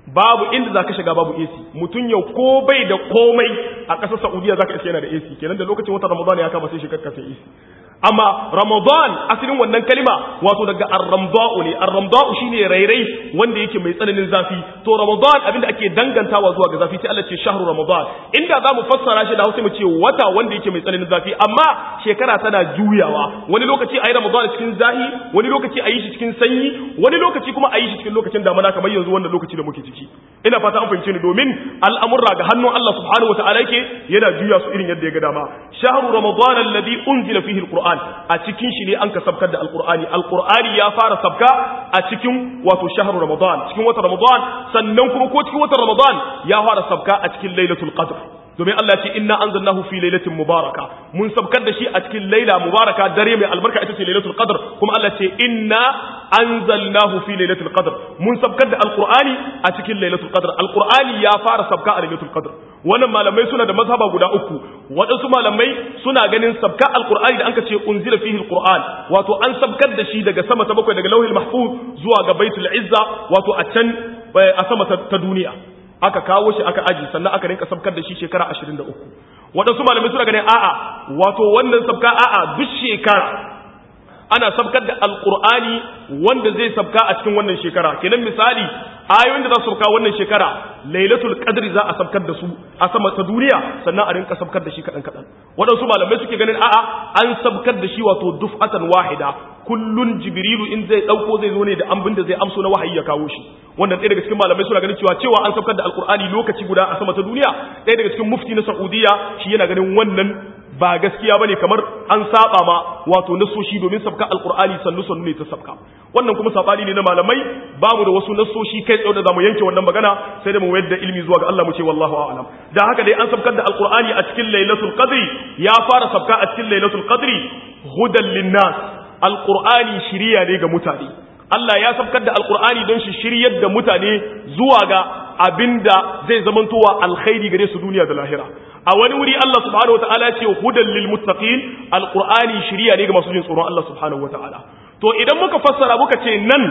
babu inda zaka shiga babu AC mutun yau ko bai da komai a ƙasar Saudiya zaka iske yana da AC kenan da lokacin watan Ramadan ya kama sai shigar ka sai AC amma Ramadan asalin wannan kalima wato daga ar-ramda'u ne ar-ramda'u shine rairai wanda yake mai tsananin zafi to Ramadan abinda ake dangantawa zuwa ga zafi sai Allah ce shahru Ramadan inda zamu fassara shi da Hausa mu ce wata wanda yake mai tsananin zafi amma shekara tana juyawa wani lokaci ayi Ramadan cikin zahi wani lokaci ayi shi cikin sanyi wani lokaci kuma ayi shi cikin lokacin damana kamar yanzu wannan lokaci da muke ciki ina fata an fahimce ni domin al'amurra ga hannun Allah subhanahu wataala yake yana juya su irin yadda ya ga dama shahru Ramadan alladhi unzila fihi al-Qur'an a cikin shi ne an ka sabkar da alkur'ani alkur'ani ya fara sabka a cikin wato shahar ramadan cikin watan ramadan sannan kuma ko cikin watan ramadan ya fara sabka a cikin lailatul qadr domin Allah ya ce inna anzalnahu fi lailatin mubaraka mun sabkar da shi a cikin laila mubaraka dare mai albarka ita ce lailatul qadr kuma Allah ya ce inna anzalnahu fi lailatul qadr mun sabkar da alkur'ani a cikin lailatul qadr alkur'ani ya fara sabka a lailatul qadr wannan malamai suna da mazhaba guda uku waɗansu malamai suna ganin sabka alqur'ani da anka ce unzila fihi alqur'an wato an sabkar da shi daga sama ta bakwai daga lauhil mahfuz zuwa ga baitul izza wato a can a sama ta duniya aka kawo shi aka aji sannan aka rinka sabkar da shi shekara 23 waɗansu malamai suna ganin a'a wato wannan sabka a'a duk shekara ana sabkar da alqur'ani wanda zai sabka a cikin wannan shekara kenan misali ayoyin da za su sabka wannan shekara lailatul qadri za a sabkar da su a sama ta duniya sannan a rinka sabkar da shi kadan kadan waɗansu malamai suke ganin a'a an sabkar da shi wato duf'atan wahida kullun jibrilu in zai dauko zai zo ne da ambin da zai amso na wahayi ya kawo shi wannan ɗaya daga cikin malamai suna ganin cewa cewa an sabkar da alqur'ani lokaci guda a sama ta duniya ɗaya daga cikin mufti na saudiya shi yana ganin wannan ba gaskiya bane kamar an saba ma wato nasoshi domin sabka alqur'ani sannu sannu ne ta sabka wannan kuma sabani ne na malamai bamu da wasu nasoshi kai tsaye da zamu yanke wannan magana sai da mu wayar da ilmi zuwa ga Allah mu ce wallahu a'lam da haka dai an sabkar da alqur'ani a cikin lailatul qadri ya fara sabka a cikin lailatul qadri hudan linnas alqur'ani shiriya ne ga mutane Allah ya sabkar da alqur'ani don shi shiryar da mutane zuwa ga abinda zai zamantowa alkhairi gare su duniya da lahira a wani wuri Allah subhanahu wataala ya ce hudan lil muttaqin alqur'ani shiriya ne ga masu jin tsoron Allah subhanahu wataala to idan muka fassara muka ce nan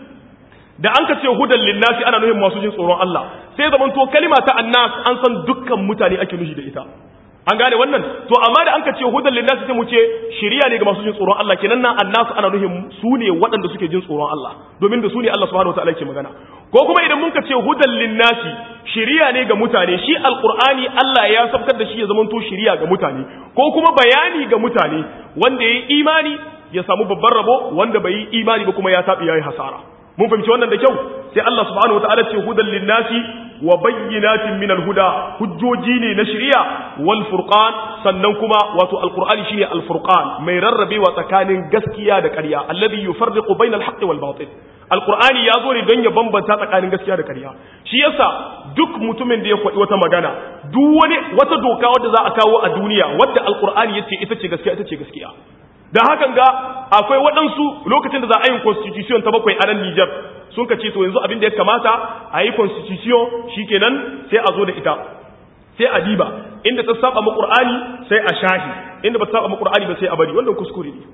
da an ka ce hudan lin nasi ana nufin masu jin tsoron Allah sai zaman to kalima ta annas an san dukkan mutane ake nufi da ita an gane wannan to amma da an ka ce hudan lin nasi sai mu ce shiriya ne ga masu jin tsoron Allah kenan nan annas ana nufin su ne waɗanda suke jin tsoron Allah domin da su ne Allah subhanahu wataala yake magana ko kuma idan mun ka ce hudan linnasi shiriya ne ga mutane shi alqur'ani Allah ya sabkar da shi ya zamanto shiriya ga mutane ko kuma bayani ga mutane wanda yayi imani ya samu babban rabo wanda bai yi imani ba kuma ya tabi yayi hasara mun fahimci wannan da kyau sai Allah subhanahu wataala ce hudan linnasi wa bayyinatin min alhuda hujjoji ne na shiriya wal furqan sannan kuma wato alqur'ani shine alfurqan mai rarrabewa tsakanin gaskiya da ƙarya alladhi yufarriqu bainal haqqi wal batil alkur'ani ya zo ne don ya bambanta tsakanin gaskiya da ƙarya shi yasa duk mutumin da ya faɗi wata magana duk wani wata doka wadda za a kawo a duniya wadda alkur'ani ya ce ita ce gaskiya ita ce gaskiya da hakan ga akwai waɗansu lokacin da za a yi constitution ta bakwai a nan Nijar sun ka ce to yanzu abin da ya kamata a yi constitution shikenan sai a zo da ita sai a diba inda ta saba mu qur'ani sai a shahi inda ba ta saba mu qur'ani ba sai a bari wannan kuskure ne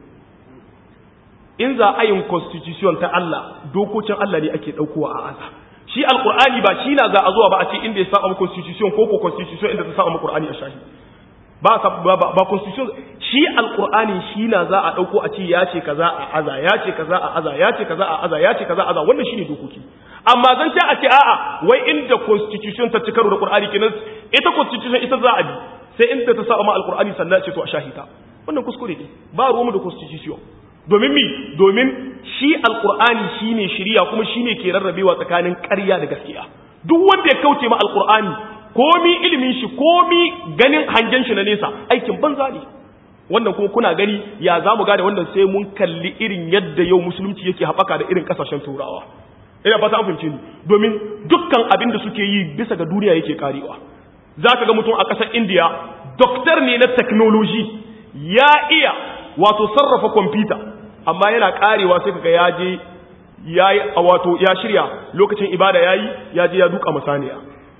in za a yin constitution ta Allah dokokin Allah ne ake daukowa a aza shi alqur'ani ba shi na za a zuwa ba a ce inda ya saba mu constitution ko ko constitution inda ta saba mu qur'ani a shahi ba ba ba constitution shi alqur'ani shi na za a dauko a ce ya ce kaza a aza ya ce kaza a aza ya ce kaza a aza ya ce kaza a aza wannan shine dokoki amma zan ce a ce a'a wai inda constitution ta ci karo da qur'ani kenan ita constitution ita za a bi sai inda ta saba ma alqur'ani sannan a ce to a shahita wannan kuskure ne ba ruwanmu da constitution domin mi domin shi alkur'ani shine shiriya kuma shine ke rarrabewa tsakanin ƙarya da gaskiya duk wanda ya kauce ma alkur'ani komi ilimin shi komi ganin hangen shi na nesa aikin banza ne wannan kuma kuna gani ya za mu gane wannan sai mun kalli irin yadda yau musulunci yake haɓaka da irin ƙasashen turawa ina fata an fahimce ni domin dukkan abin da suke yi bisa ga duniya yake karewa za ka ga mutum a ƙasar indiya doktor ne na technology ya iya wato sarrafa kwamfuta amma yana karewa sai kaga ya je yayi wato ya shirya lokacin ibada yayi ya je ya duka masaniya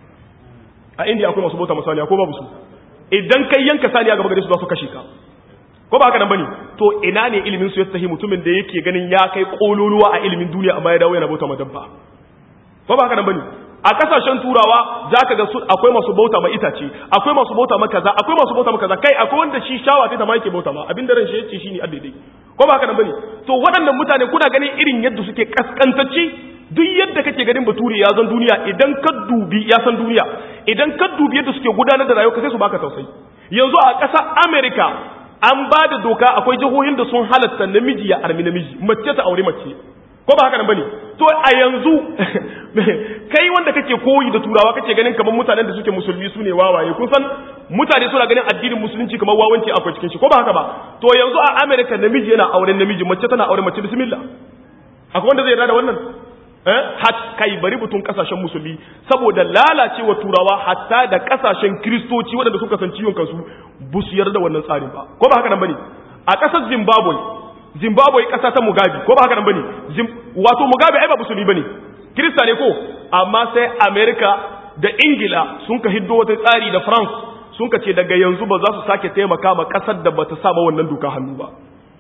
a indiya akwai masu bauta masaniya ko babu su idan kai yanka saniya gaba gare su za su kashe ka ko ba haka nan bane to ina ne ilimin su ya tahi mutumin da yake ganin ya kai kololuwa a ilimin duniya amma ya dawo yana bauta madabba ko ba haka nan bane a kasashen turawa zaka ga su akwai masu bauta ma itace akwai masu bauta ma kaza akwai masu bauta ma kaza kai akwai wanda shi shawa ta ma yake bauta ma abin da ran shi yace shine addai ko ba haka nan bane to waɗannan mutane kuna ganin irin yadda suke kaskantacci duk yadda kake ganin bature ya zan duniya idan ka dubi ya san duniya idan ka dubi yadda suke gudanar da rayuwa sai su baka tausayi yanzu a ƙasar America an ba da doka akwai jihohin da sun halatta namiji ya armi namiji mace ta aure mace ko ba haka nan bane to a yanzu kai wanda kake koyi da turawa kake ganin kamar mutanen da suke musulmi su ne wawaye kun san mutane suna ganin addinin musulunci kamar wawanci akwai cikin shi ko ba haka ba to yanzu a America namiji yana auren namiji mace tana auren mace bismillah akwai wanda zai yarda da wannan eh hat kai bari butun kasashen musulmi saboda lalacewa turawa hatta da kasashen kristoci waɗanda suka san ciwon kansu bu su yarda wannan tsarin ba ko ba haka nan bane a ƙasar Zimbabwe Zimbabwe ƙasa ta Mugabe ko ba haka nan bane wato Mugabe ai ba musulmi bane Kirista ne ko amma sai America da Ingila sun ka hiddo wata tsari da France sun ka ce daga yanzu ba za su sake taimaka ma ƙasar da bata sa ba wannan doka hannu ba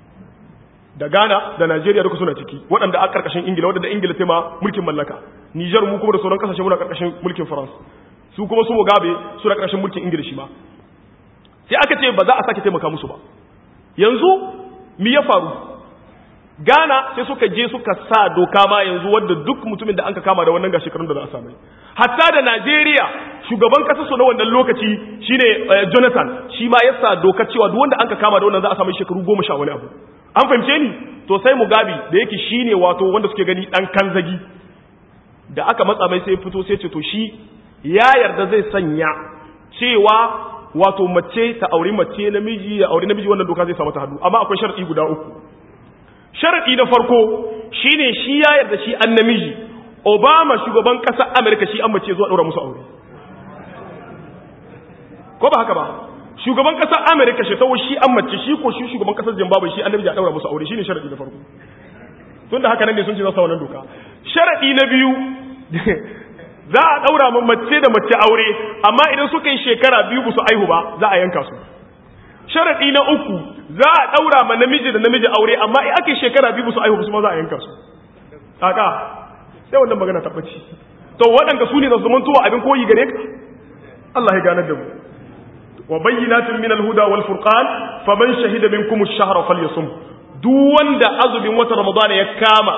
da Ghana da Najeriya duka suna ciki waɗanda a ƙarƙashin Ingila waɗanda Ingila ta ma mulkin mallaka Niger mu kuma da sauran ƙasashe muna ƙarƙashin mulkin France su kuma su Mugabe suna ƙarƙashin mulkin Ingila shi ma sai aka ce ba za a sake taimaka musu ba yanzu mi ya faru Ghana sai suka je suka sa doka ma yanzu wadda duk mutumin da anka kama da wannan ga shekarun da za a samu hatta da Najeriya shugaban kasar su na wannan lokaci shine Jonathan shi ma ya sa doka cewa duk wanda anka kama da wannan za a samu shekaru goma sha wani abu an fahimce ni to sai Mugabe da yake shine wato wanda suke gani dan kanzagi da aka matsa mai sai fito sai ce to shi ya yarda zai sanya cewa wato mace ta auri mace namiji ya auri namiji wannan doka zai samu ta hannu amma akwai sharadi guda uku sharadi na farko shine shi ya yarda shi an namiji Obama shugaban ƙasar Amerika shi an mace zuwa ɗaura musu aure ko ba haka ba shugaban ƙasar Amerika shi tawo shi an mace shi ko shi shugaban ƙasar Zimbabwe shi an namiji a ɗaura musu aure shine sharadi na farko tunda haka nan ne sun ce za su wannan doka sharadi na biyu za a ɗaura ma mace da mace aure amma idan suka yi shekara biyu ba su aihu ba za a yanka su sharaɗi na uku za a ɗaura ma namiji da namiji aure amma in aka yi shekara biyu ba su aihu ba su ma za a yanka su kaka sai wannan magana tabbaci to waɗanda su ne da zaman tuwa abin koyi gare ka Allah ya ganar da mu wa bayyinatin min al-huda wal furqan faman shahida minkum ash-shahra falyasum duk wanda azumin watan ramadana ya kama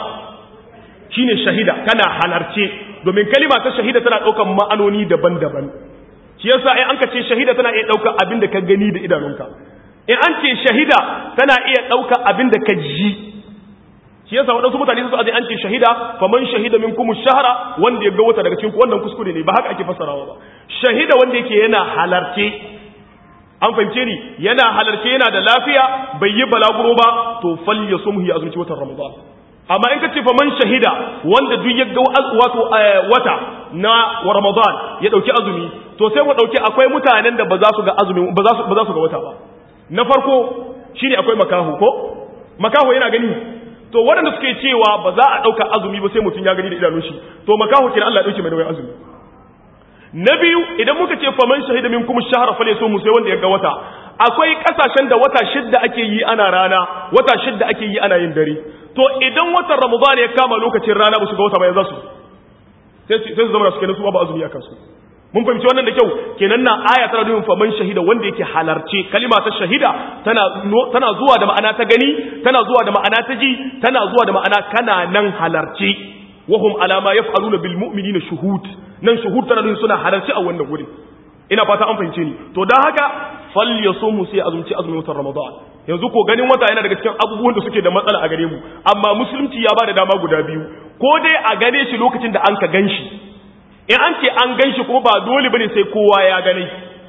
shine shahida kana halarce domin kalima ta shahida tana ɗaukar ma'anoni daban-daban shi yasa in an ka ce shahida tana iya ɗaukar abin da ka gani da idanunka in an ce shahida tana iya ɗaukar abin da ka ji shi yasa waɗansu mutane su aje an ce shahida faman shahida min kuma shahara wanda ya ga wata daga cikin wannan kuskure ne ba haka ake fassarawa ba shahida wanda yake yana halarce an fahimce ni yana halarce yana da lafiya bai yi balaguro ba to fal yasumhu ya azumci watan ramadan amma in ka ce faman shahida wanda duk ya ga wato wata na Ramadan ya dauki azumi to sai mu dauki akwai mutanen da ba za su ga azumi ba za su ba za su ga wata ba na farko shine akwai makahu ko makahu yana gani to waɗanda suke cewa ba za a dauka azumi ba sai mutum ya gani da idanun shi to makahu kenan Allah ya dauke mai da azumi na biyu idan muka ce faman shahida minkum shahra falyasum sai wanda ya ga wata akwai kasashen da wata shidda ake yi ana rana wata shidda ake yi ana yin dare to idan watan ramadan ya kama lokacin rana ba su ga wata ba ya za su sai su zama su kenan su ba azumi a kansu mun fahimci wannan da kyau kenan na aya tana nufin faman shahida wanda yake halarce kalima ta shahida tana tana zuwa da ma'ana ta gani tana zuwa da ma'ana ta ji tana zuwa da ma'ana kana nan halarce wahum alama yaf'aluna bil mu'minina shuhud nan shuhud tana nufin suna halarce a wannan gurin ina fata an fahimce ni to dan haka fal yasumu sai azumci azumin watan ramadan yanzu ko ganin wata yana daga cikin abubuwan da suke da matsala a gare mu amma musulunci ya bada dama guda biyu ko dai a gane shi lokacin da an ka ganshi in an ce an ganshi kuma ba dole bane sai kowa ya gane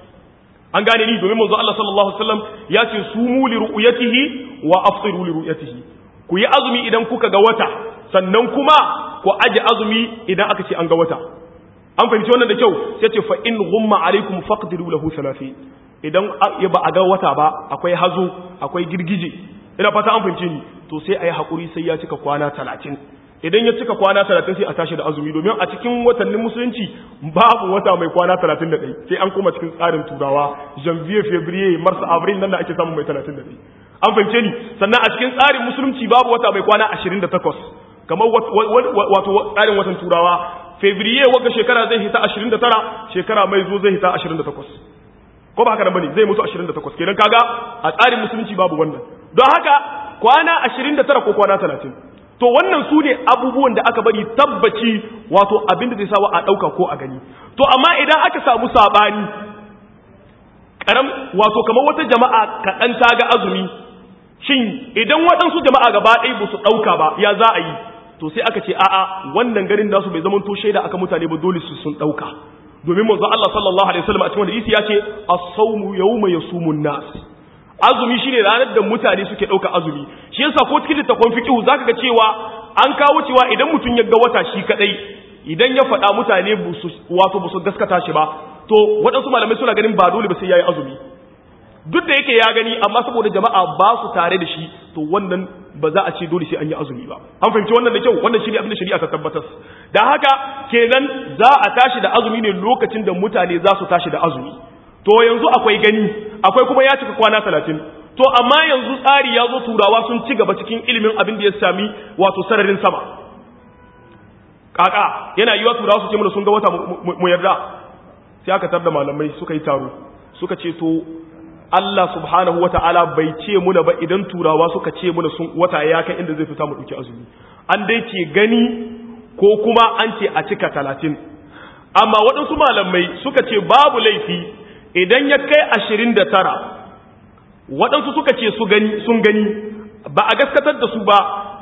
an gane ni domin manzo Allah sallallahu alaihi wasallam ya ce sumu li ru'yatihi wa afṭiru li ru'yatihi ku yi azumi idan kuka ga wata sannan kuma ku aje azumi idan aka ce an ga wata an fahimci wannan da kyau sai ce fa in ghumma alaikum faqdiru lahu salafi idan ya ba a ga wata ba akwai hazo akwai girgije ina fata an fahimce ni to sai ayi hakuri sai ya cika kwana 30 idan ya cika kwana 30 sai a tashi da azumi domin a cikin watannin musulunci babu wata mai kwana 31 sai an koma cikin tsarin turawa janvier february mars avril nan da ake samu mai 31 an fahimce ni sannan a cikin tsarin musulunci babu wata mai kwana 28 kamar wato tsarin watan turawa fevrier wagga shekara zai hita 29 shekara mai zo zai hita 28 ko ba haka nan bane zai mutu 28 kenan kaga a tsarin musulunci babu wannan don haka kwana 29 ko kwana 30 to wannan su ne abubuwan da aka bari tabbaci wato abin da zai sawa a ɗauka ko a gani to amma idan aka samu saɓani karam wato kamar wata jama'a kaɗan ta ga azumi shin idan waɗansu jama'a gaba ɗaya ba su ɗauka ba ya za a yi to sai aka ce a'a wannan garin nasu bai zama to shaida aka mutane ba dole su sun ɗauka domin manzo Allah sallallahu alaihi wasallam a cikin hadisi ya ce as-sawmu yawma yasumun nas azumi shine ranar da mutane suke ɗauka azumi shi yasa ko cikin littafin fiqh zaka ga cewa an kawo cewa idan mutum ya ga wata shi kadai idan ya faɗa mutane wato ba su gaskata shi ba to waɗansu malamai suna ganin ba dole ba sai yayi azumi duk da yake ya gani amma saboda jama'a ba su tare da shi to wannan ba za a ce dole sai an yi azumi ba an fahimci wannan da kyau wannan shine abin da shari'a ta tabbatar da haka kenan za a tashi da azumi ne lokacin da mutane za su tashi da azumi to yanzu akwai gani akwai kuma ya cika kwana talatin to amma yanzu tsari ya zo turawa sun ci gaba cikin ilimin abin da ya sami wato sararin sama kaka yana yiwa turawa su ce mana sun ga wata mu yarda sai aka tar da malamai suka yi taro suka ce to Allah subhanahu wa ta'ala bai ce muna ba idan turawa suka ce muna sun wata ya kai inda zai fita mu ɗauki azumi an dai ce gani ko kuma an ce a cika talatin amma waɗansu malamai suka ce babu laifi idan ya kai ashirin da tara waɗansu suka ce sun gani ba a gaskatar da su ba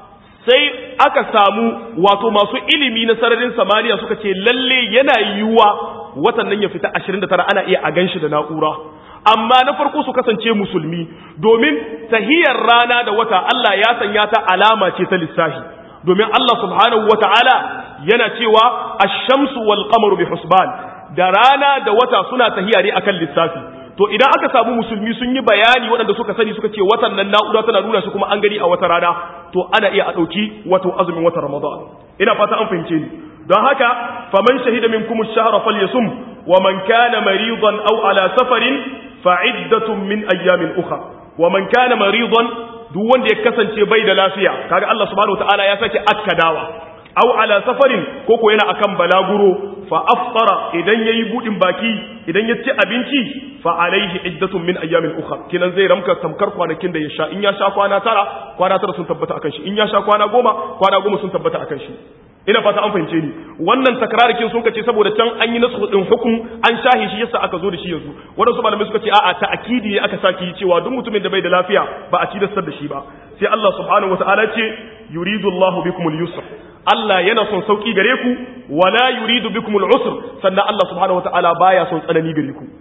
sai aka samu wato masu ilimi na sararin samaniya suka ce lalle yana yiwuwa watan nan ya fita 29 ana iya a ganshi da na'ura amma na farko su kasance musulmi domin tahiyar rana da wata Allah ya sanya ta alama ce ta lissafi domin Allah subhanahu wata'ala yana cewa ash-shamsu wal qamaru bi husban da rana da wata suna tahiya ne akan lissafi to idan aka samu musulmi sun yi bayani waɗanda suka sani suka ce watan nan na'ura tana nuna shi kuma an gani a wata rana to ana iya a ɗauki wato azumin watan ramadan ina fata an fahimce ni don haka faman shahida minkum ash-shahra falyasum wa man kana maridan aw ala safarin fa'iddatun min ayyamin ukhra wa man kana maridan duk wanda ya kasance bai da lafiya kaga Allah subhanahu wataala ya sake akkadawa aw ala safarin ko ko yana akan balaguro fa aftara idan yayi budin baki idan ya ci abinci fa alaihi iddatun min ayyamin ukhra kinan zai ramka tamkar kwanakin da ya sha in ya sha kwana tara kwana tara sun tabbata akan shi in ya sha kwana goma kwana goma sun tabbata akan shi ina fata an fahimce ni wannan takrarikin sun kace saboda can an yi nasu din hukum an shahi shi yasa aka zo da shi yanzu wadansu malamai suka ce a'a ta'kidi ne aka saki cewa duk mutumin da bai da lafiya ba a cidastar da shi ba sai Allah subhanahu wataala ce yuridu Allahu bikumul yusr Allah yana son sauki gare ku wala yuridu bikumul usr sannan Allah subhanahu wataala baya son tsanani gare ku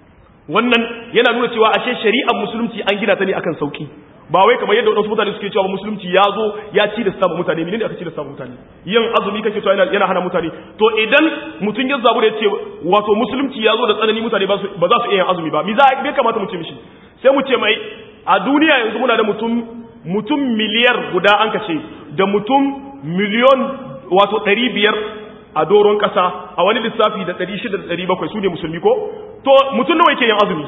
wannan yana nuna cewa ashe shari'ar musulunci an gina ta ne akan sauki ba wai kamar yadda wadansu mutane suke cewa musulunci ya zo ya ci da samun mutane menene aka ci da samun mutane yin azumi kake cewa yana hana mutane to idan mutum ya zabu da yace wato musulunci ya zo da tsanani mutane ba za su iya yin azumi ba mi za me kamata mu ce mishi sai mu ce mai a duniya yanzu muna da mutum mutum miliyar guda an kace da mutum miliyon wato ɗari biyar a doron ƙasa a wani lissafi da ɗari shida da ɗari bakwai su ne musulmi ko to mutum nawa yake yin azumi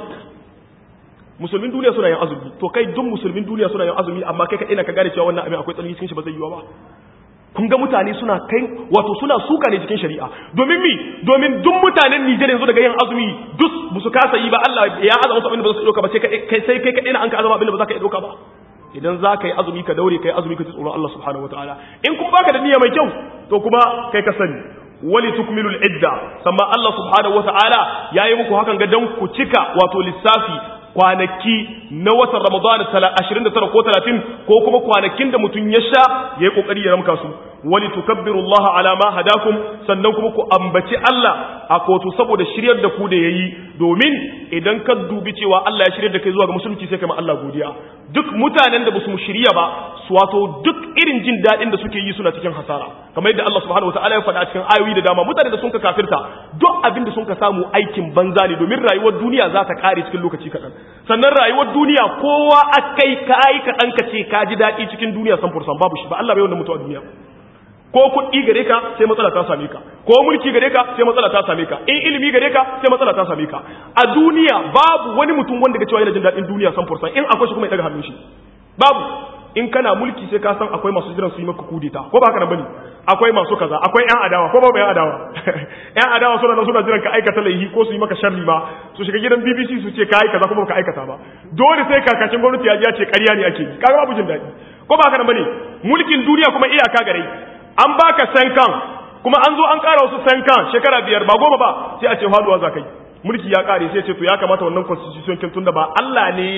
musulmin duniya suna yin azumi to kai duk musulmin duniya suna yin azumi amma kai ka ina ka gane cewa wannan abin akwai tsanani cikin shi ba zai yiwa ba kun ga mutane suna kai wato suna suka ne cikin shari'a domin mi domin duk mutanen Nijar yanzu daga yin azumi duk ba su kasa yi ba Allah ya azama su abin da ba su dauka ba sai kai sai kai kadai na an ka azama abin da ba za ka iya dauka ba idan za ka yi azumi ka daure ka yi azumi ka ji tsoron Allah subhanahu wataala in kuma baka da niyya mai kyau to kuma kai ka sani wali tukmilul idda sannan Allah subhanahu wataala yayi muku hakan ga dan ku cika wato lissafi kwanaki na watan Ramadan 29 ko 30 ko kuma kwanakin da mutum ya sha yayi kokari ya ramka su wali tukabbiru Allah ala ma hadakum sannan kuma ku ambaci Allah a kotu saboda shiryar da ku da yayi domin idan ka dubi cewa Allah ya shiryar da kai zuwa ga musulunci sai kai ma Allah godiya duk mutanen da basu shirya ba su wato duk irin jin dadin da suke yi suna cikin hasara kamar yadda Allah subhanahu wataala ya faɗa cikin ayoyi da dama mutanen da sun ka kafirta duk abin da sun ka samu aikin banza ne domin rayuwar duniya za ta kare cikin lokaci kaɗan sannan rayuwar duniya kowa akai kai kaɗan ka ce ka ji daɗi cikin duniya san fursan babu shi ba Allah bai wanda mutu a duniya ko kuɗi gare ka sai matsala ta same ka ko mulki gare ka sai matsala ta same ka in ilimi gare ka sai matsala ta same ka a duniya babu wani mutum wanda ga cewa yana jin daɗin duniya san fursan in akwai shi kuma ya daga hannun shi babu in kana mulki sai ka san akwai masu jiran su yi maka kudeta ko ba haka nan bane akwai masu kaza akwai yan adawa ko ba yan adawa yan adawa suna nan suna jiran ka aikata laihi ko su yi maka sharri ma su shiga gidan BBC su ce kai kaza kuma ka aikata ba dole sai kakacin gwamnati ya ji ya ce ƙarya ne ake yi kaga babu jin daɗi ko ba haka nan bane mulkin duniya kuma iyaka gare an baka sankan kuma an zo an ƙara wasu sankan shekara biyar ba goma ba sai a ce faduwa za kai mulki ya ƙare sai ce to ya kamata wannan constitution kin tunda ba Allah ne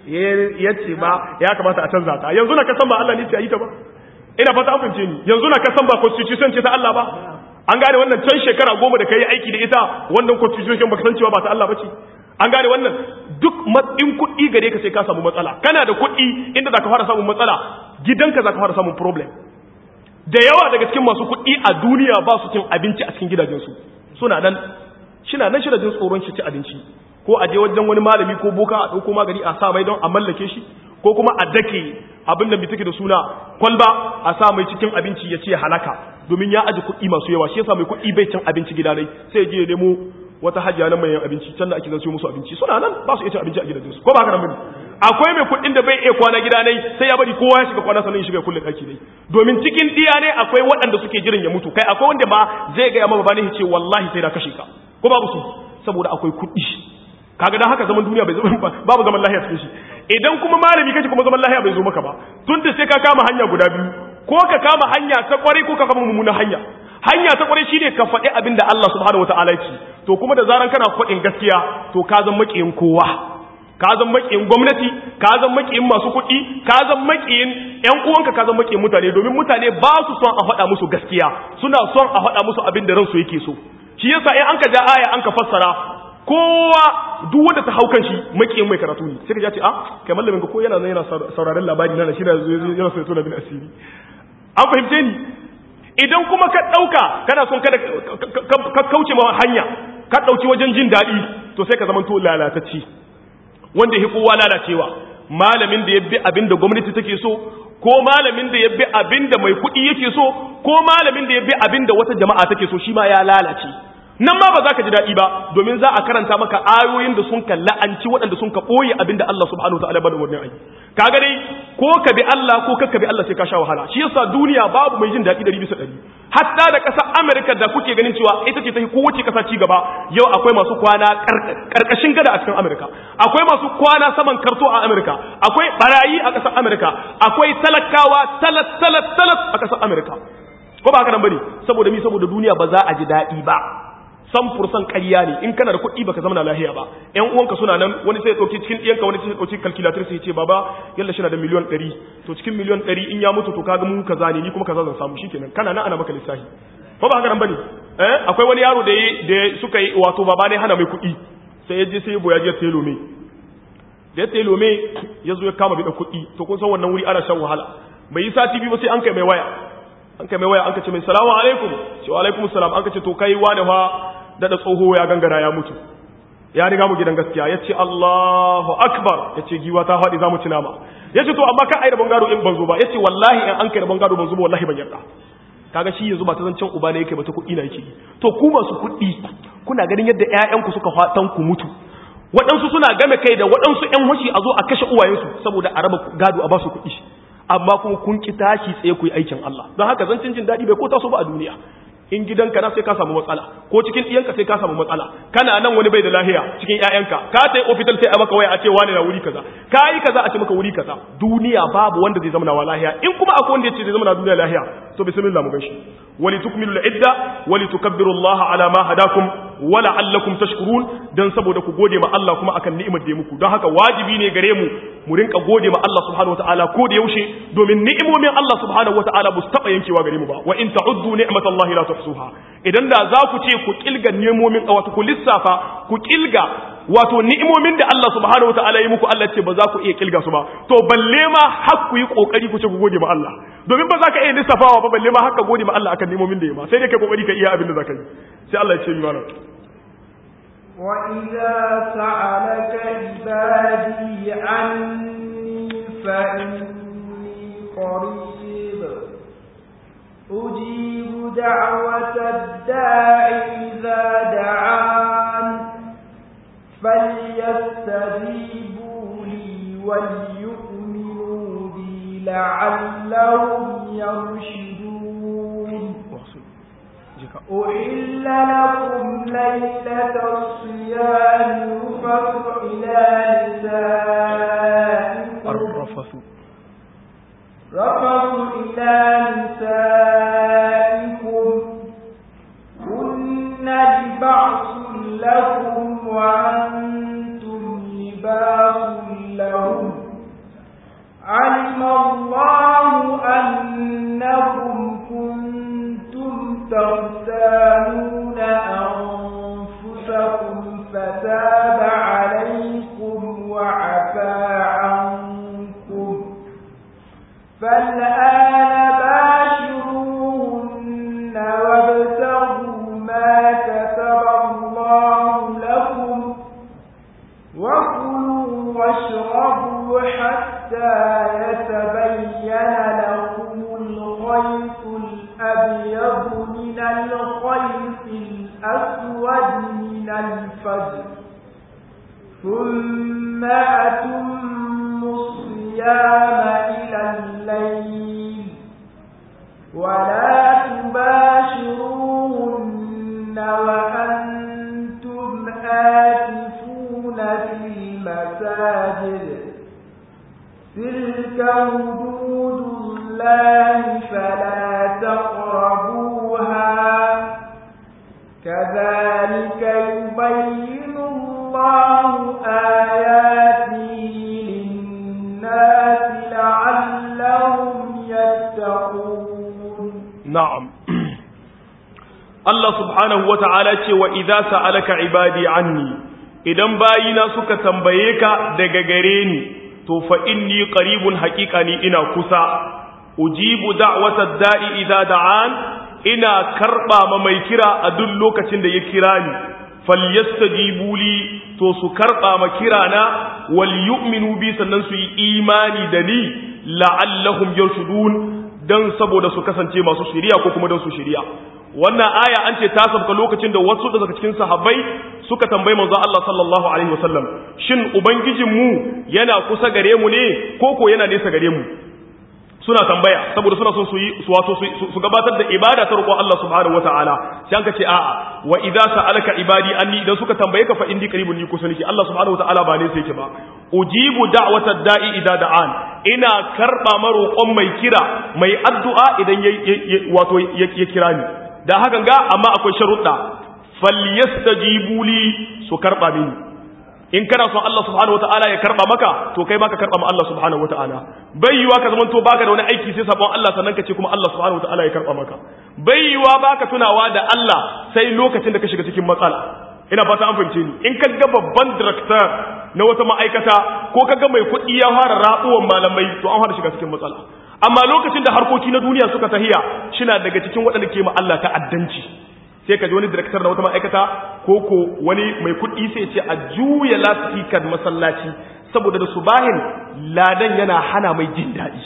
ya ce ba ya kamata a canza ta yanzu na kasan ba Allah ne ce a yi ta ba ina fata an fahimce ni yanzu na kasan ba constitution ce ta Allah ba an gane wannan can shekara goma da kai aiki da ita wannan constitution baka san cewa ba ta Allah ba ce an gane wannan duk matsin kuɗi gare ka sai ka samu matsala kana da kuɗi inda zaka fara samun matsala gidanka zaka fara samun problem da yawa daga cikin masu kuɗi a duniya ba su cin abinci a cikin gidajensu suna nan shina nan shi da jin tsoron shi ci abinci ko a je wajen wani malami ko boka a ɗauko magani a sa mai don a mallake shi ko kuma a dake abin da take da suna kwalba a sa mai cikin abinci ya ce halaka domin ya aji kuɗi masu yawa shi yasa mai kuɗi bai cin abinci gida dai sai je ya nemo wata hajiya na mai abinci can da ake zan musu abinci suna nan ba su iya cin abinci a gidajensu ko ba haka nan bane akwai mai kuɗin da bai iya kwana gida ne sai ya bari kowa ya shiga kwana sannan ya shiga kullum ɗaki ne domin cikin diya ne akwai waɗanda suke jiran ya mutu kai akwai wanda ma zai ga yamma bani ya ce wallahi sai na kashe ka ko babu su saboda akwai kuɗi kaga dan haka zaman duniya bai zama babu zaman lahiya cikin shi idan kuma malami kace kuma zaman lahiya bai zo maka ba tun da sai ka kama hanya guda biyu ko ka kama hanya ta kwarai ko ka kama mummunan hanya hanya ta kwarai shine ka faɗi abin da Allah subhanahu wataala ya ce to kuma da zaran kana faɗin gaskiya to ka zan makiyin kowa ka zan makiyin gwamnati ka zan makiyin masu kuɗi ka zan makiyin ƴan uwanka ka zan makiyin mutane domin mutane ba su son a faɗa musu gaskiya suna son a faɗa musu abin da ransu yake so shi yasa in an ka ja aya an ka fassara kowa duk wanda ta haukan shi makiyin mai karatu ne sai ka ce ah kai mallamin ka ko yana yana sauraron labari na shi yana so ya tona bin asiri an fahimce ni idan kuma ka dauka kana son kada ka kauce ma hanya ka dauki wajen jin daɗi to sai ka zama to lalatacci wanda ya kowa lalacewa malamin da ya bi abin da gwamnati take so ko malamin da ya bi abin da mai kuɗi yake so ko malamin da ya bi abin da wata jama'a take so shi ma ya lalace nan ma ba za ka ji daɗi ba domin za a karanta maka ayoyin da sun ka la'anci waɗanda sun ka ɓoye abin da Allah subhanahu wa ta'ala bada wannan ayi kaga dai ko ka bi Allah ko ka bi Allah sai ka sha wahala shi yasa duniya babu mai jin daɗi ɗari bisa ɗari hatta da ƙasar Amerika da kuke ganin cewa ita ce ta kowace ƙasa ci gaba yau akwai masu kwana ƙarƙashin gada a cikin Amerika akwai masu kwana saman karto a Amerika akwai barayi a ƙasar Amerika akwai talakawa talat talat talat a ƙasar Amerika ko ba haka nan bane saboda mi saboda duniya ba za a ji daɗi ba san fursan ƙarya ne in kana da kuɗi baka zama na lahiya ba ƴan uwanka suna nan wani sai ya ɗauki cikin ɗiyanka wani sai ya ɗauki calculator sai ya ce baba yalla shi na da miliyon ɗari to cikin miliyon ɗari in ya mutu to kaga mu kaza ne ni kuma kaza zan samu shikenan kana nan ana maka lissafi ko ba haka nan bane eh akwai wani yaro da da suka yi wato baba ne hana mai kuɗi sai ya je sai ya boya je sai lome da ya sai lome ya zo ya kama bi da kuɗi to kun san wannan wuri ana shan wahala bai yi sati biyu ba sai an kai mai waya an kai mai waya an ka ce mai salamu alaikum ce wa alaikum salam an ka ce to kai wane fa daɗa tsoho ya gangara ya mutu ya riga mu gidan gaskiya ya ce Allahu akbar ya ce giwa ta faɗi za mu ci nama ya ce to amma kan ai da bangaro in ban zo ba ya ce wallahi in an kai da bangaro ban zo ba wallahi ban yarda kaga shi yanzu ba ta zancen uba ne yake ba ta kuɗi na yake to ku masu kuɗi kuna ganin yadda ƴaƴanku suka fatan ku mutu waɗansu suna game kai da waɗansu ƴan hoshi a zo a kashe uwayensu saboda a raba gado a ba su kuɗi amma kuma kun ki tashi tsaye ku yi aikin Allah don haka zancen jin daɗi bai ko taso ba a duniya in gidanka na sai ka samu matsala ko cikin ɗiyanka sai ka samu matsala kana nan wani bai da lahiya cikin ƴaƴanka ka tai ofital sai a maka waya a ce wani na wuri kaza ka yi kaza a ce maka wuri kaza duniya babu wanda zai zama na lahiya in kuma akwai wanda ya ce zai zama na duniya lahiya to bismillah mu ganshi wali tukmilu al-idda wali tukabbiru Allah ala ma hadakum wa la'allakum tashkurun dan saboda ku gode ma Allah kuma akan ni'imar da ya muku don haka wajibi ne gare mu mu rinka gode ma Allah subhanahu wataala ko da yaushe domin ni'imomin Allah subhanahu wataala ba su taba yankewa gare mu ba wa in ta'uddu ni'matallahi la tuhsuha idan da za ku ce ku kilga ni'imomin wato ku lissafa ku kilga wato ni'imomin da Allah subhanahu wataala ya muku Allah ce ba za ku iya kilga su ba to balle ma har ku yi kokari ku ce ku gode ma Allah domin ba za ka iya lissafawa ba balle ma har ka gode ma Allah akan ni'imomin da ya ma sai dai kai kokari ka iya abin da za ka yi sai Allah ya ce mi mana وإذا سألك عبادي عني فإني قريب أجيب دعوة الداع إذا دعان فليستجيبوا لي وليؤمنوا بي لعلهم يرشدون أحل لكم ليلة الصيام رفث إلى نسائكم الرفث رفث إلى نسائكم هن لبعض لكم وأنتم لباس لهم علم الله أنكم كنتم تختانون أنفسكم فتاب عليكم وعفى عنكم فالآن باشروهن وابتغوا ما كتب الله لكم وكلوا واشربوا حتى يتبين لكم الخيط الأبيض من الخيط الأسود من الفجر ثم أتموا الصيام إلى الليل ولا تباشروهن وأنتم آتفون في المساجد تلك حدود الله فلا تقربوها كذلك يبين الله آياته للناس لعلهم يتقون نعم Allah subhanahu wa ta'ala ce wa idza sa'alaka ibadi anni idan bayina suka tambaye ka daga gare ni to fa inni qaribun haqiqani ina kusa ujibu da'watad da'i idza da'an ina karba ma mai kira a duk lokacin da ya kira ni falyastajibu li to su karba ma kirana wal yu'minu bi sannan su yi imani da ni la'allahum yarshudun dan saboda su kasance masu shiriya ko kuma dan su shiriya wannan aya an ce ta sabka lokacin da wasu daga cikin sahabbai suka tambayi manzo Allah sallallahu alaihi wasallam shin ubangijin mu yana kusa gare mu ne ko ko yana nesa gare mu suna tambaya saboda suna son su yi su wato su gabatar da ibada ta roƙon Allah subhanahu wataala sai an ka ce a'a wa idza sa'alaka ibadi anni idan suka tambaye ka fa indi qaribun ni kusa nake Allah subhanahu wataala ba ne sai yake ba ujibu da'watad da'i idza da'an ina karba maroƙon mai kira mai addu'a idan wato ya kira ni da hakan ga amma akwai sharuɗa falyastajibu li su karba mini in kana son Allah subhanahu wataala ya karba maka to kai ma ka karba ma Allah subhanahu wataala bai yiwa ka zamanto baka da wani aiki sai sabon Allah sannan ka ce kuma Allah subhanahu wataala ya karba maka bai yiwa baka tunawa da Allah sai lokacin da ka shiga cikin matsala ina fata an fahimce ni in ka ga babban director na wata ma'aikata ko ka ga mai kuɗi ya fara ratsuwan malamai to an fara shiga cikin matsala amma lokacin da harkoki na duniya suka tahiya shina daga cikin waɗanda ke ma Allah ta'addanci sai ka ji wani director na wata ma'aikata ko ko wani mai kuɗi sai ce a juya lasifikar masallaci saboda da subahin ladan yana hana mai jin daɗi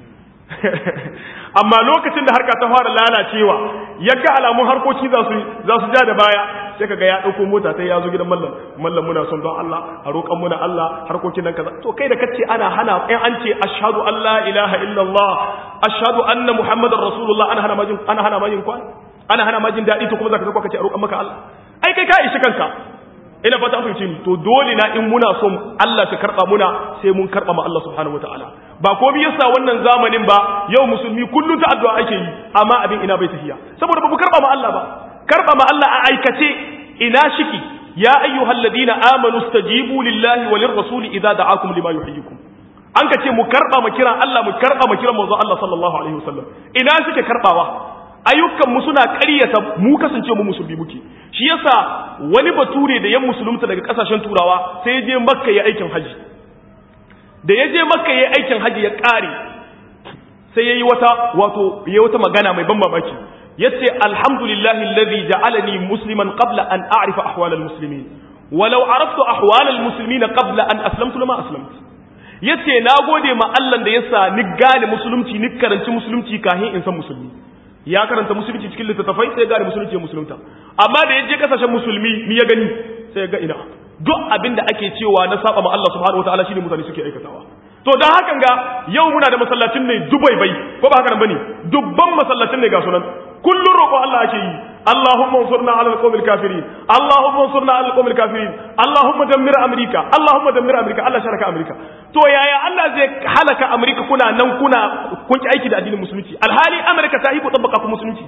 amma lokacin da harka ta fara lalacewa ya ga alamun harkoki za su za su ja da baya sai kaga ya dauko mota sai ya zo gidan mallam mallam muna son don Allah a roƙan muna Allah harkokin nan kaza to kai da kace ana hana in an ce ashhadu an la ilaha illallah ashhadu anna muhammadar rasulullah ana hana majin ana hana majin kwan ana hana majin dadi to kuma zaka zo kace a roƙan maka Allah ai kai ka ishi kanka ina fata an fahimci ni to dole na in muna son Allah shi karba muna sai mun karba ma Allah subhanahu wataala ba ko bi yasa wannan zamanin ba yau musulmi kullun ta addu'a ake yi amma abin ina bai tafiya saboda ba mu karba ma Allah ba karba ma Allah a aikace ina shiki ya ayyuhal ladina amanu stajibu lillahi walir rasuli idza da'akum lima yuhyikum an ka ce mu karba ma kiran Allah mu karba ma kiran manzo Allah sallallahu alaihi wasallam ina suke karbawa ayyukan mu suna ƙaryata mu kasance mu musulmi muke shi yasa wani bature da yan musulunta daga kasashen turawa sai ya je makka ya aikin haji da ya je makka ya aikin haji ya ƙare sai ya yi wata wato ya wata magana mai ban mamaki yace alhamdulillahi alladhi ja'alani musliman qabla an a'rifa ahwal almuslimin walau araftu ahwal almuslimin qabla an aslamtu lama aslamtu yace nagode ma Allah da yasa ni gane musulunci ni karanci musulunci kahin in san musulmi ya karanta musulunci cikin littattafai sai ya gane musulunci ya musulunta amma da ya je kasashen musulmi ni ya gani sai ya ga ina duk abin da ake cewa na saba ma Allah subhanahu wataala shine mutane suke aikatawa to dan hakan ga yau muna da masallacin ne dubai bai ko ba haka nan bane dubban masallacin ne ga sunan kullun roƙo Allah ake yi Allahumma ansurna 'ala al-qawmil kafirin Allahumma ansurna 'ala al-qawmil kafirin Allahumma dammir Amerika Allahumma dammir Amerika Allah sharaka Amerika to yaya Allah zai halaka Amerika kuna nan kuna kun ki aiki da addinin musulunci alhali Amerika ta yi ku tabbaka ku musulunci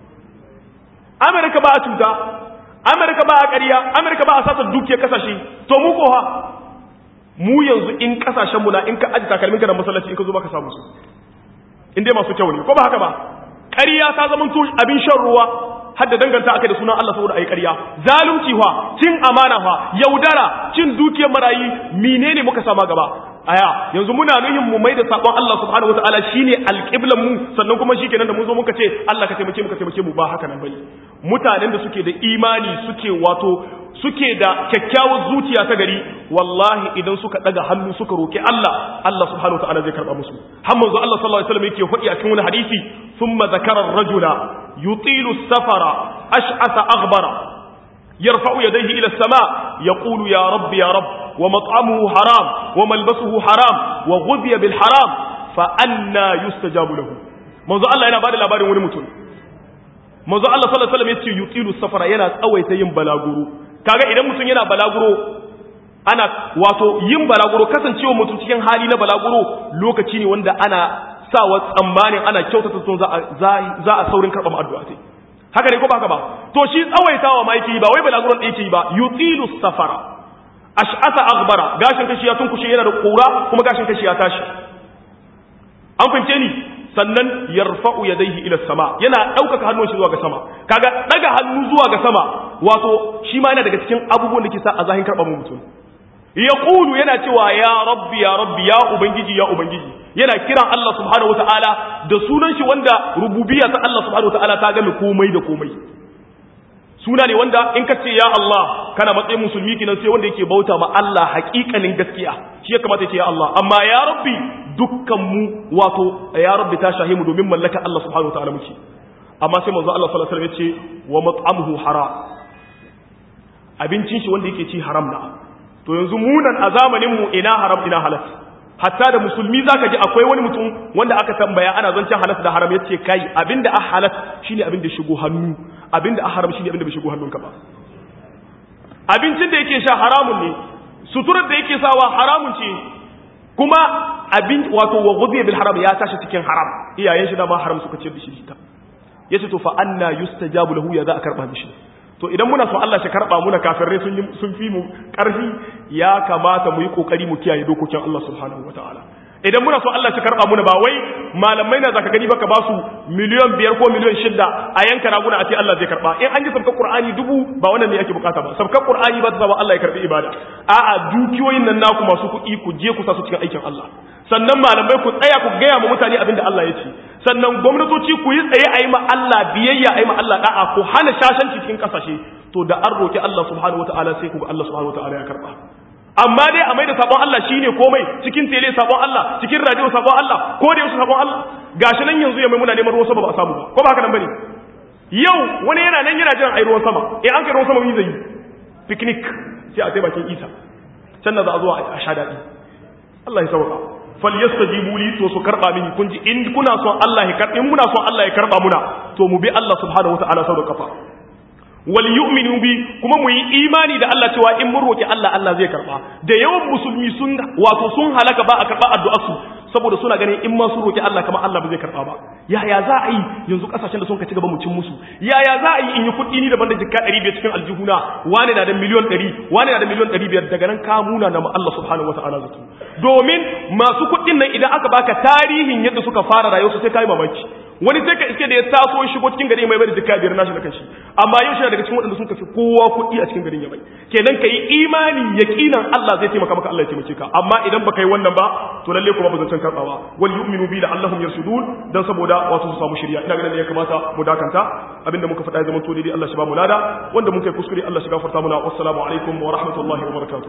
Amerika ba a cuta Amerika ba a ƙarya Amerika ba a sata dukiyar kasashe to mu ko ha mu yanzu in kasashen mu na in ka aji takalmin ka da masallaci in ka zo baka samu su in dai masu kyau ne ko ba haka ba ƙarya ta zama abin shan ruwa har da danganta aka da sunan Allah saboda ayi ƙarya zalunci fa cin amana fa yaudara cin dukiyar marayi menene muka sama gaba aya yanzu muna nuhin mu mai da sabon Allah subhanahu wataala shine alqiblan mu sannan kuma shikenan da mun zo muka ce Allah ka taimake mu ka taimake mu ba haka nan bane mutanen da suke da imani suke wato suke da kyakkyawar zuciya ta gari wallahi idan suka daga hannu suka roki Allah Allah subhanahu wataala zai karba musu har manzo Allah sallallahu alaihi wasallam yake faɗi a cikin wani hadisi thumma zakara ar-rajula yutilu as-safara ash'atha aghbara yarfa'u yadayhi ila as-sama' yaqulu ya rabb ya rabb wa mat'amuhu haram wa malbasuhu haram wa ghudhiya bil haram fa anna yustajabu lahu manzo Allah yana bada labarin wani mutum manzo Allah sallallahu alaihi wasallam yace yutilu safara yana tsawaita yin balaguro kaga idan mutum yana balaguro ana wato yin balaguro kasancewa mutum cikin hali na balaguro lokaci ne wanda ana sawa tsammanin ana kyautata sun za a za a saurin karɓar addu'a sai haka ne ko ba haka ba to shi tsawaitawa ma yake yi ba wai balaguron da yake yi ba yutilu safara ash'ata aghbara gashin kashi ya tunkushe yana da kura kuma gashin kashi ya tashi an fahimce ni sannan yarfa'u yadayhi ila sama yana daukaka hannun shi zuwa ga sama kaga daga hannu zuwa ga sama wato shi ma yana daga cikin abubuwan da ke sa a zahin karɓar mutum yaqulu yana cewa ya rabbi ya rabbi ya ubangiji ya ubangiji yana kiran Allah subhanahu wataala da sunan shi wanda rububiyya ta Allah subhanahu wataala ta game komai da komai suna ne wanda in ka ce ya Allah kana matsayin musulmi kinan sai wanda yake bauta ma Allah haƙiƙanin gaskiya shi ya kamata ya ce ya Allah amma ya rabbi dukkan mu wato ya rabbi ta shahi mu domin mallaka Allah subhanahu wataala muke amma sai manzo Allah sallallahu alaihi wasallam ya ce wa mat'amuhu haram abincin shi wanda yake ci haram na to yanzu munan a zamanin mu ina haram ina halal hatta da musulmi zaka ji akwai wani mutum wanda aka tambaya ana zancen halal da haram yace kai abinda a halal shine abinda shigo hannu abinda a haram shine abinda bai shigo hannunka ba abincin da yake sha haramun ne suturar da yake sawa haramun ce kuma abin wato wa ghudhiya bil haram ya tashi cikin haram iyayen shi da ma haram suka ce da shi ta yace to fa anna yustajabu lahu ya za a karba mishi to idan muna so Allah shi karba muna kafirai sun sun fi mu karfi ya kamata mu yi kokari mu kiyaye dokokin Allah subhanahu wataala idan muna so Allah shi karba muna ba wai malamai na zaka gani baka ba su miliyan biyar ko miliyan shida a yanka raguna a ce Allah zai karba in an ji sabkar Qur'ani dubu ba wannan ne yake bukata ba sabkar Qur'ani ba ta zama Allah ya karbi ibada a'a dukiyoyin nan naku masu kuɗi ku je ku sa su cikin aikin Allah sannan malamai ku tsaya ku gaya ma mutane abin da Allah ya ce sannan gwamnatoci ku yi tsaye a yi ma Allah biyayya a yi ma Allah da'a ku hana shashanci cikin kasashe to da an roki Allah subhanahu wataala sai ku ga Allah subhanahu wataala ya karba amma dai a mai da sabon Allah shine komai cikin tele sabon Allah cikin radio sabon Allah ko da yaushe sabon Allah gashi nan yanzu ya mai muna neman ruwan sama ba a samu ba ko ba haka nan bane yau wani yana nan yana jiran ai ruwan sama eh an kai ruwan sama mi zai yi picnic sai a sai bakin Isa can da za a zo a sha daɗi Allah ya sauka falyastajibu li to su karba mini kun ji in kuna son Allah ya karba in muna son Allah ya karba muna to mu bi Allah subhanahu wataala sau da kafa wal yu'minu bi kuma mu yi imani da Allah cewa in mun roki Allah Allah zai karba da yawan musulmi sun wato sun halaka ba a karba addu'ar su saboda suna ganin in ma su roki Allah kamar Allah ba zai karba ba yaya za a yi yanzu kasashen da sun ka ci gaba mu cin musu yaya za a yi in yi kuɗi ni daban da jikka 500 cikin aljihuna wani na da miliyon 100 wani na da miliyon 500 daga nan ka muna na Allah subhanahu wataala zato domin masu kuɗin nan idan aka baka tarihin yadda suka fara rayuwarsu sai kai mamaki wani sai ka iske da ya taso ya shigo cikin gari mai bai da jikka biyar nashi da kanshi amma yau shi daga cikin waɗanda sun kafi kowa kuɗi a cikin garin ya bai kenan ka yi imani yaqinan Allah zai taimaka maka Allah ya taimake ka amma idan baka yi wannan ba to lalle kuma ba zan karbawa wal yu'minu bi la'allahum yarsudun dan saboda wato su samu shari'a ina ganin ya kamata mu dakanta abinda muka faɗa ya zama to daidai Allah shi ba mu lada wanda mun kai kuskure Allah shi gafarta muna wassalamu alaikum wa rahmatullahi wa barakatuh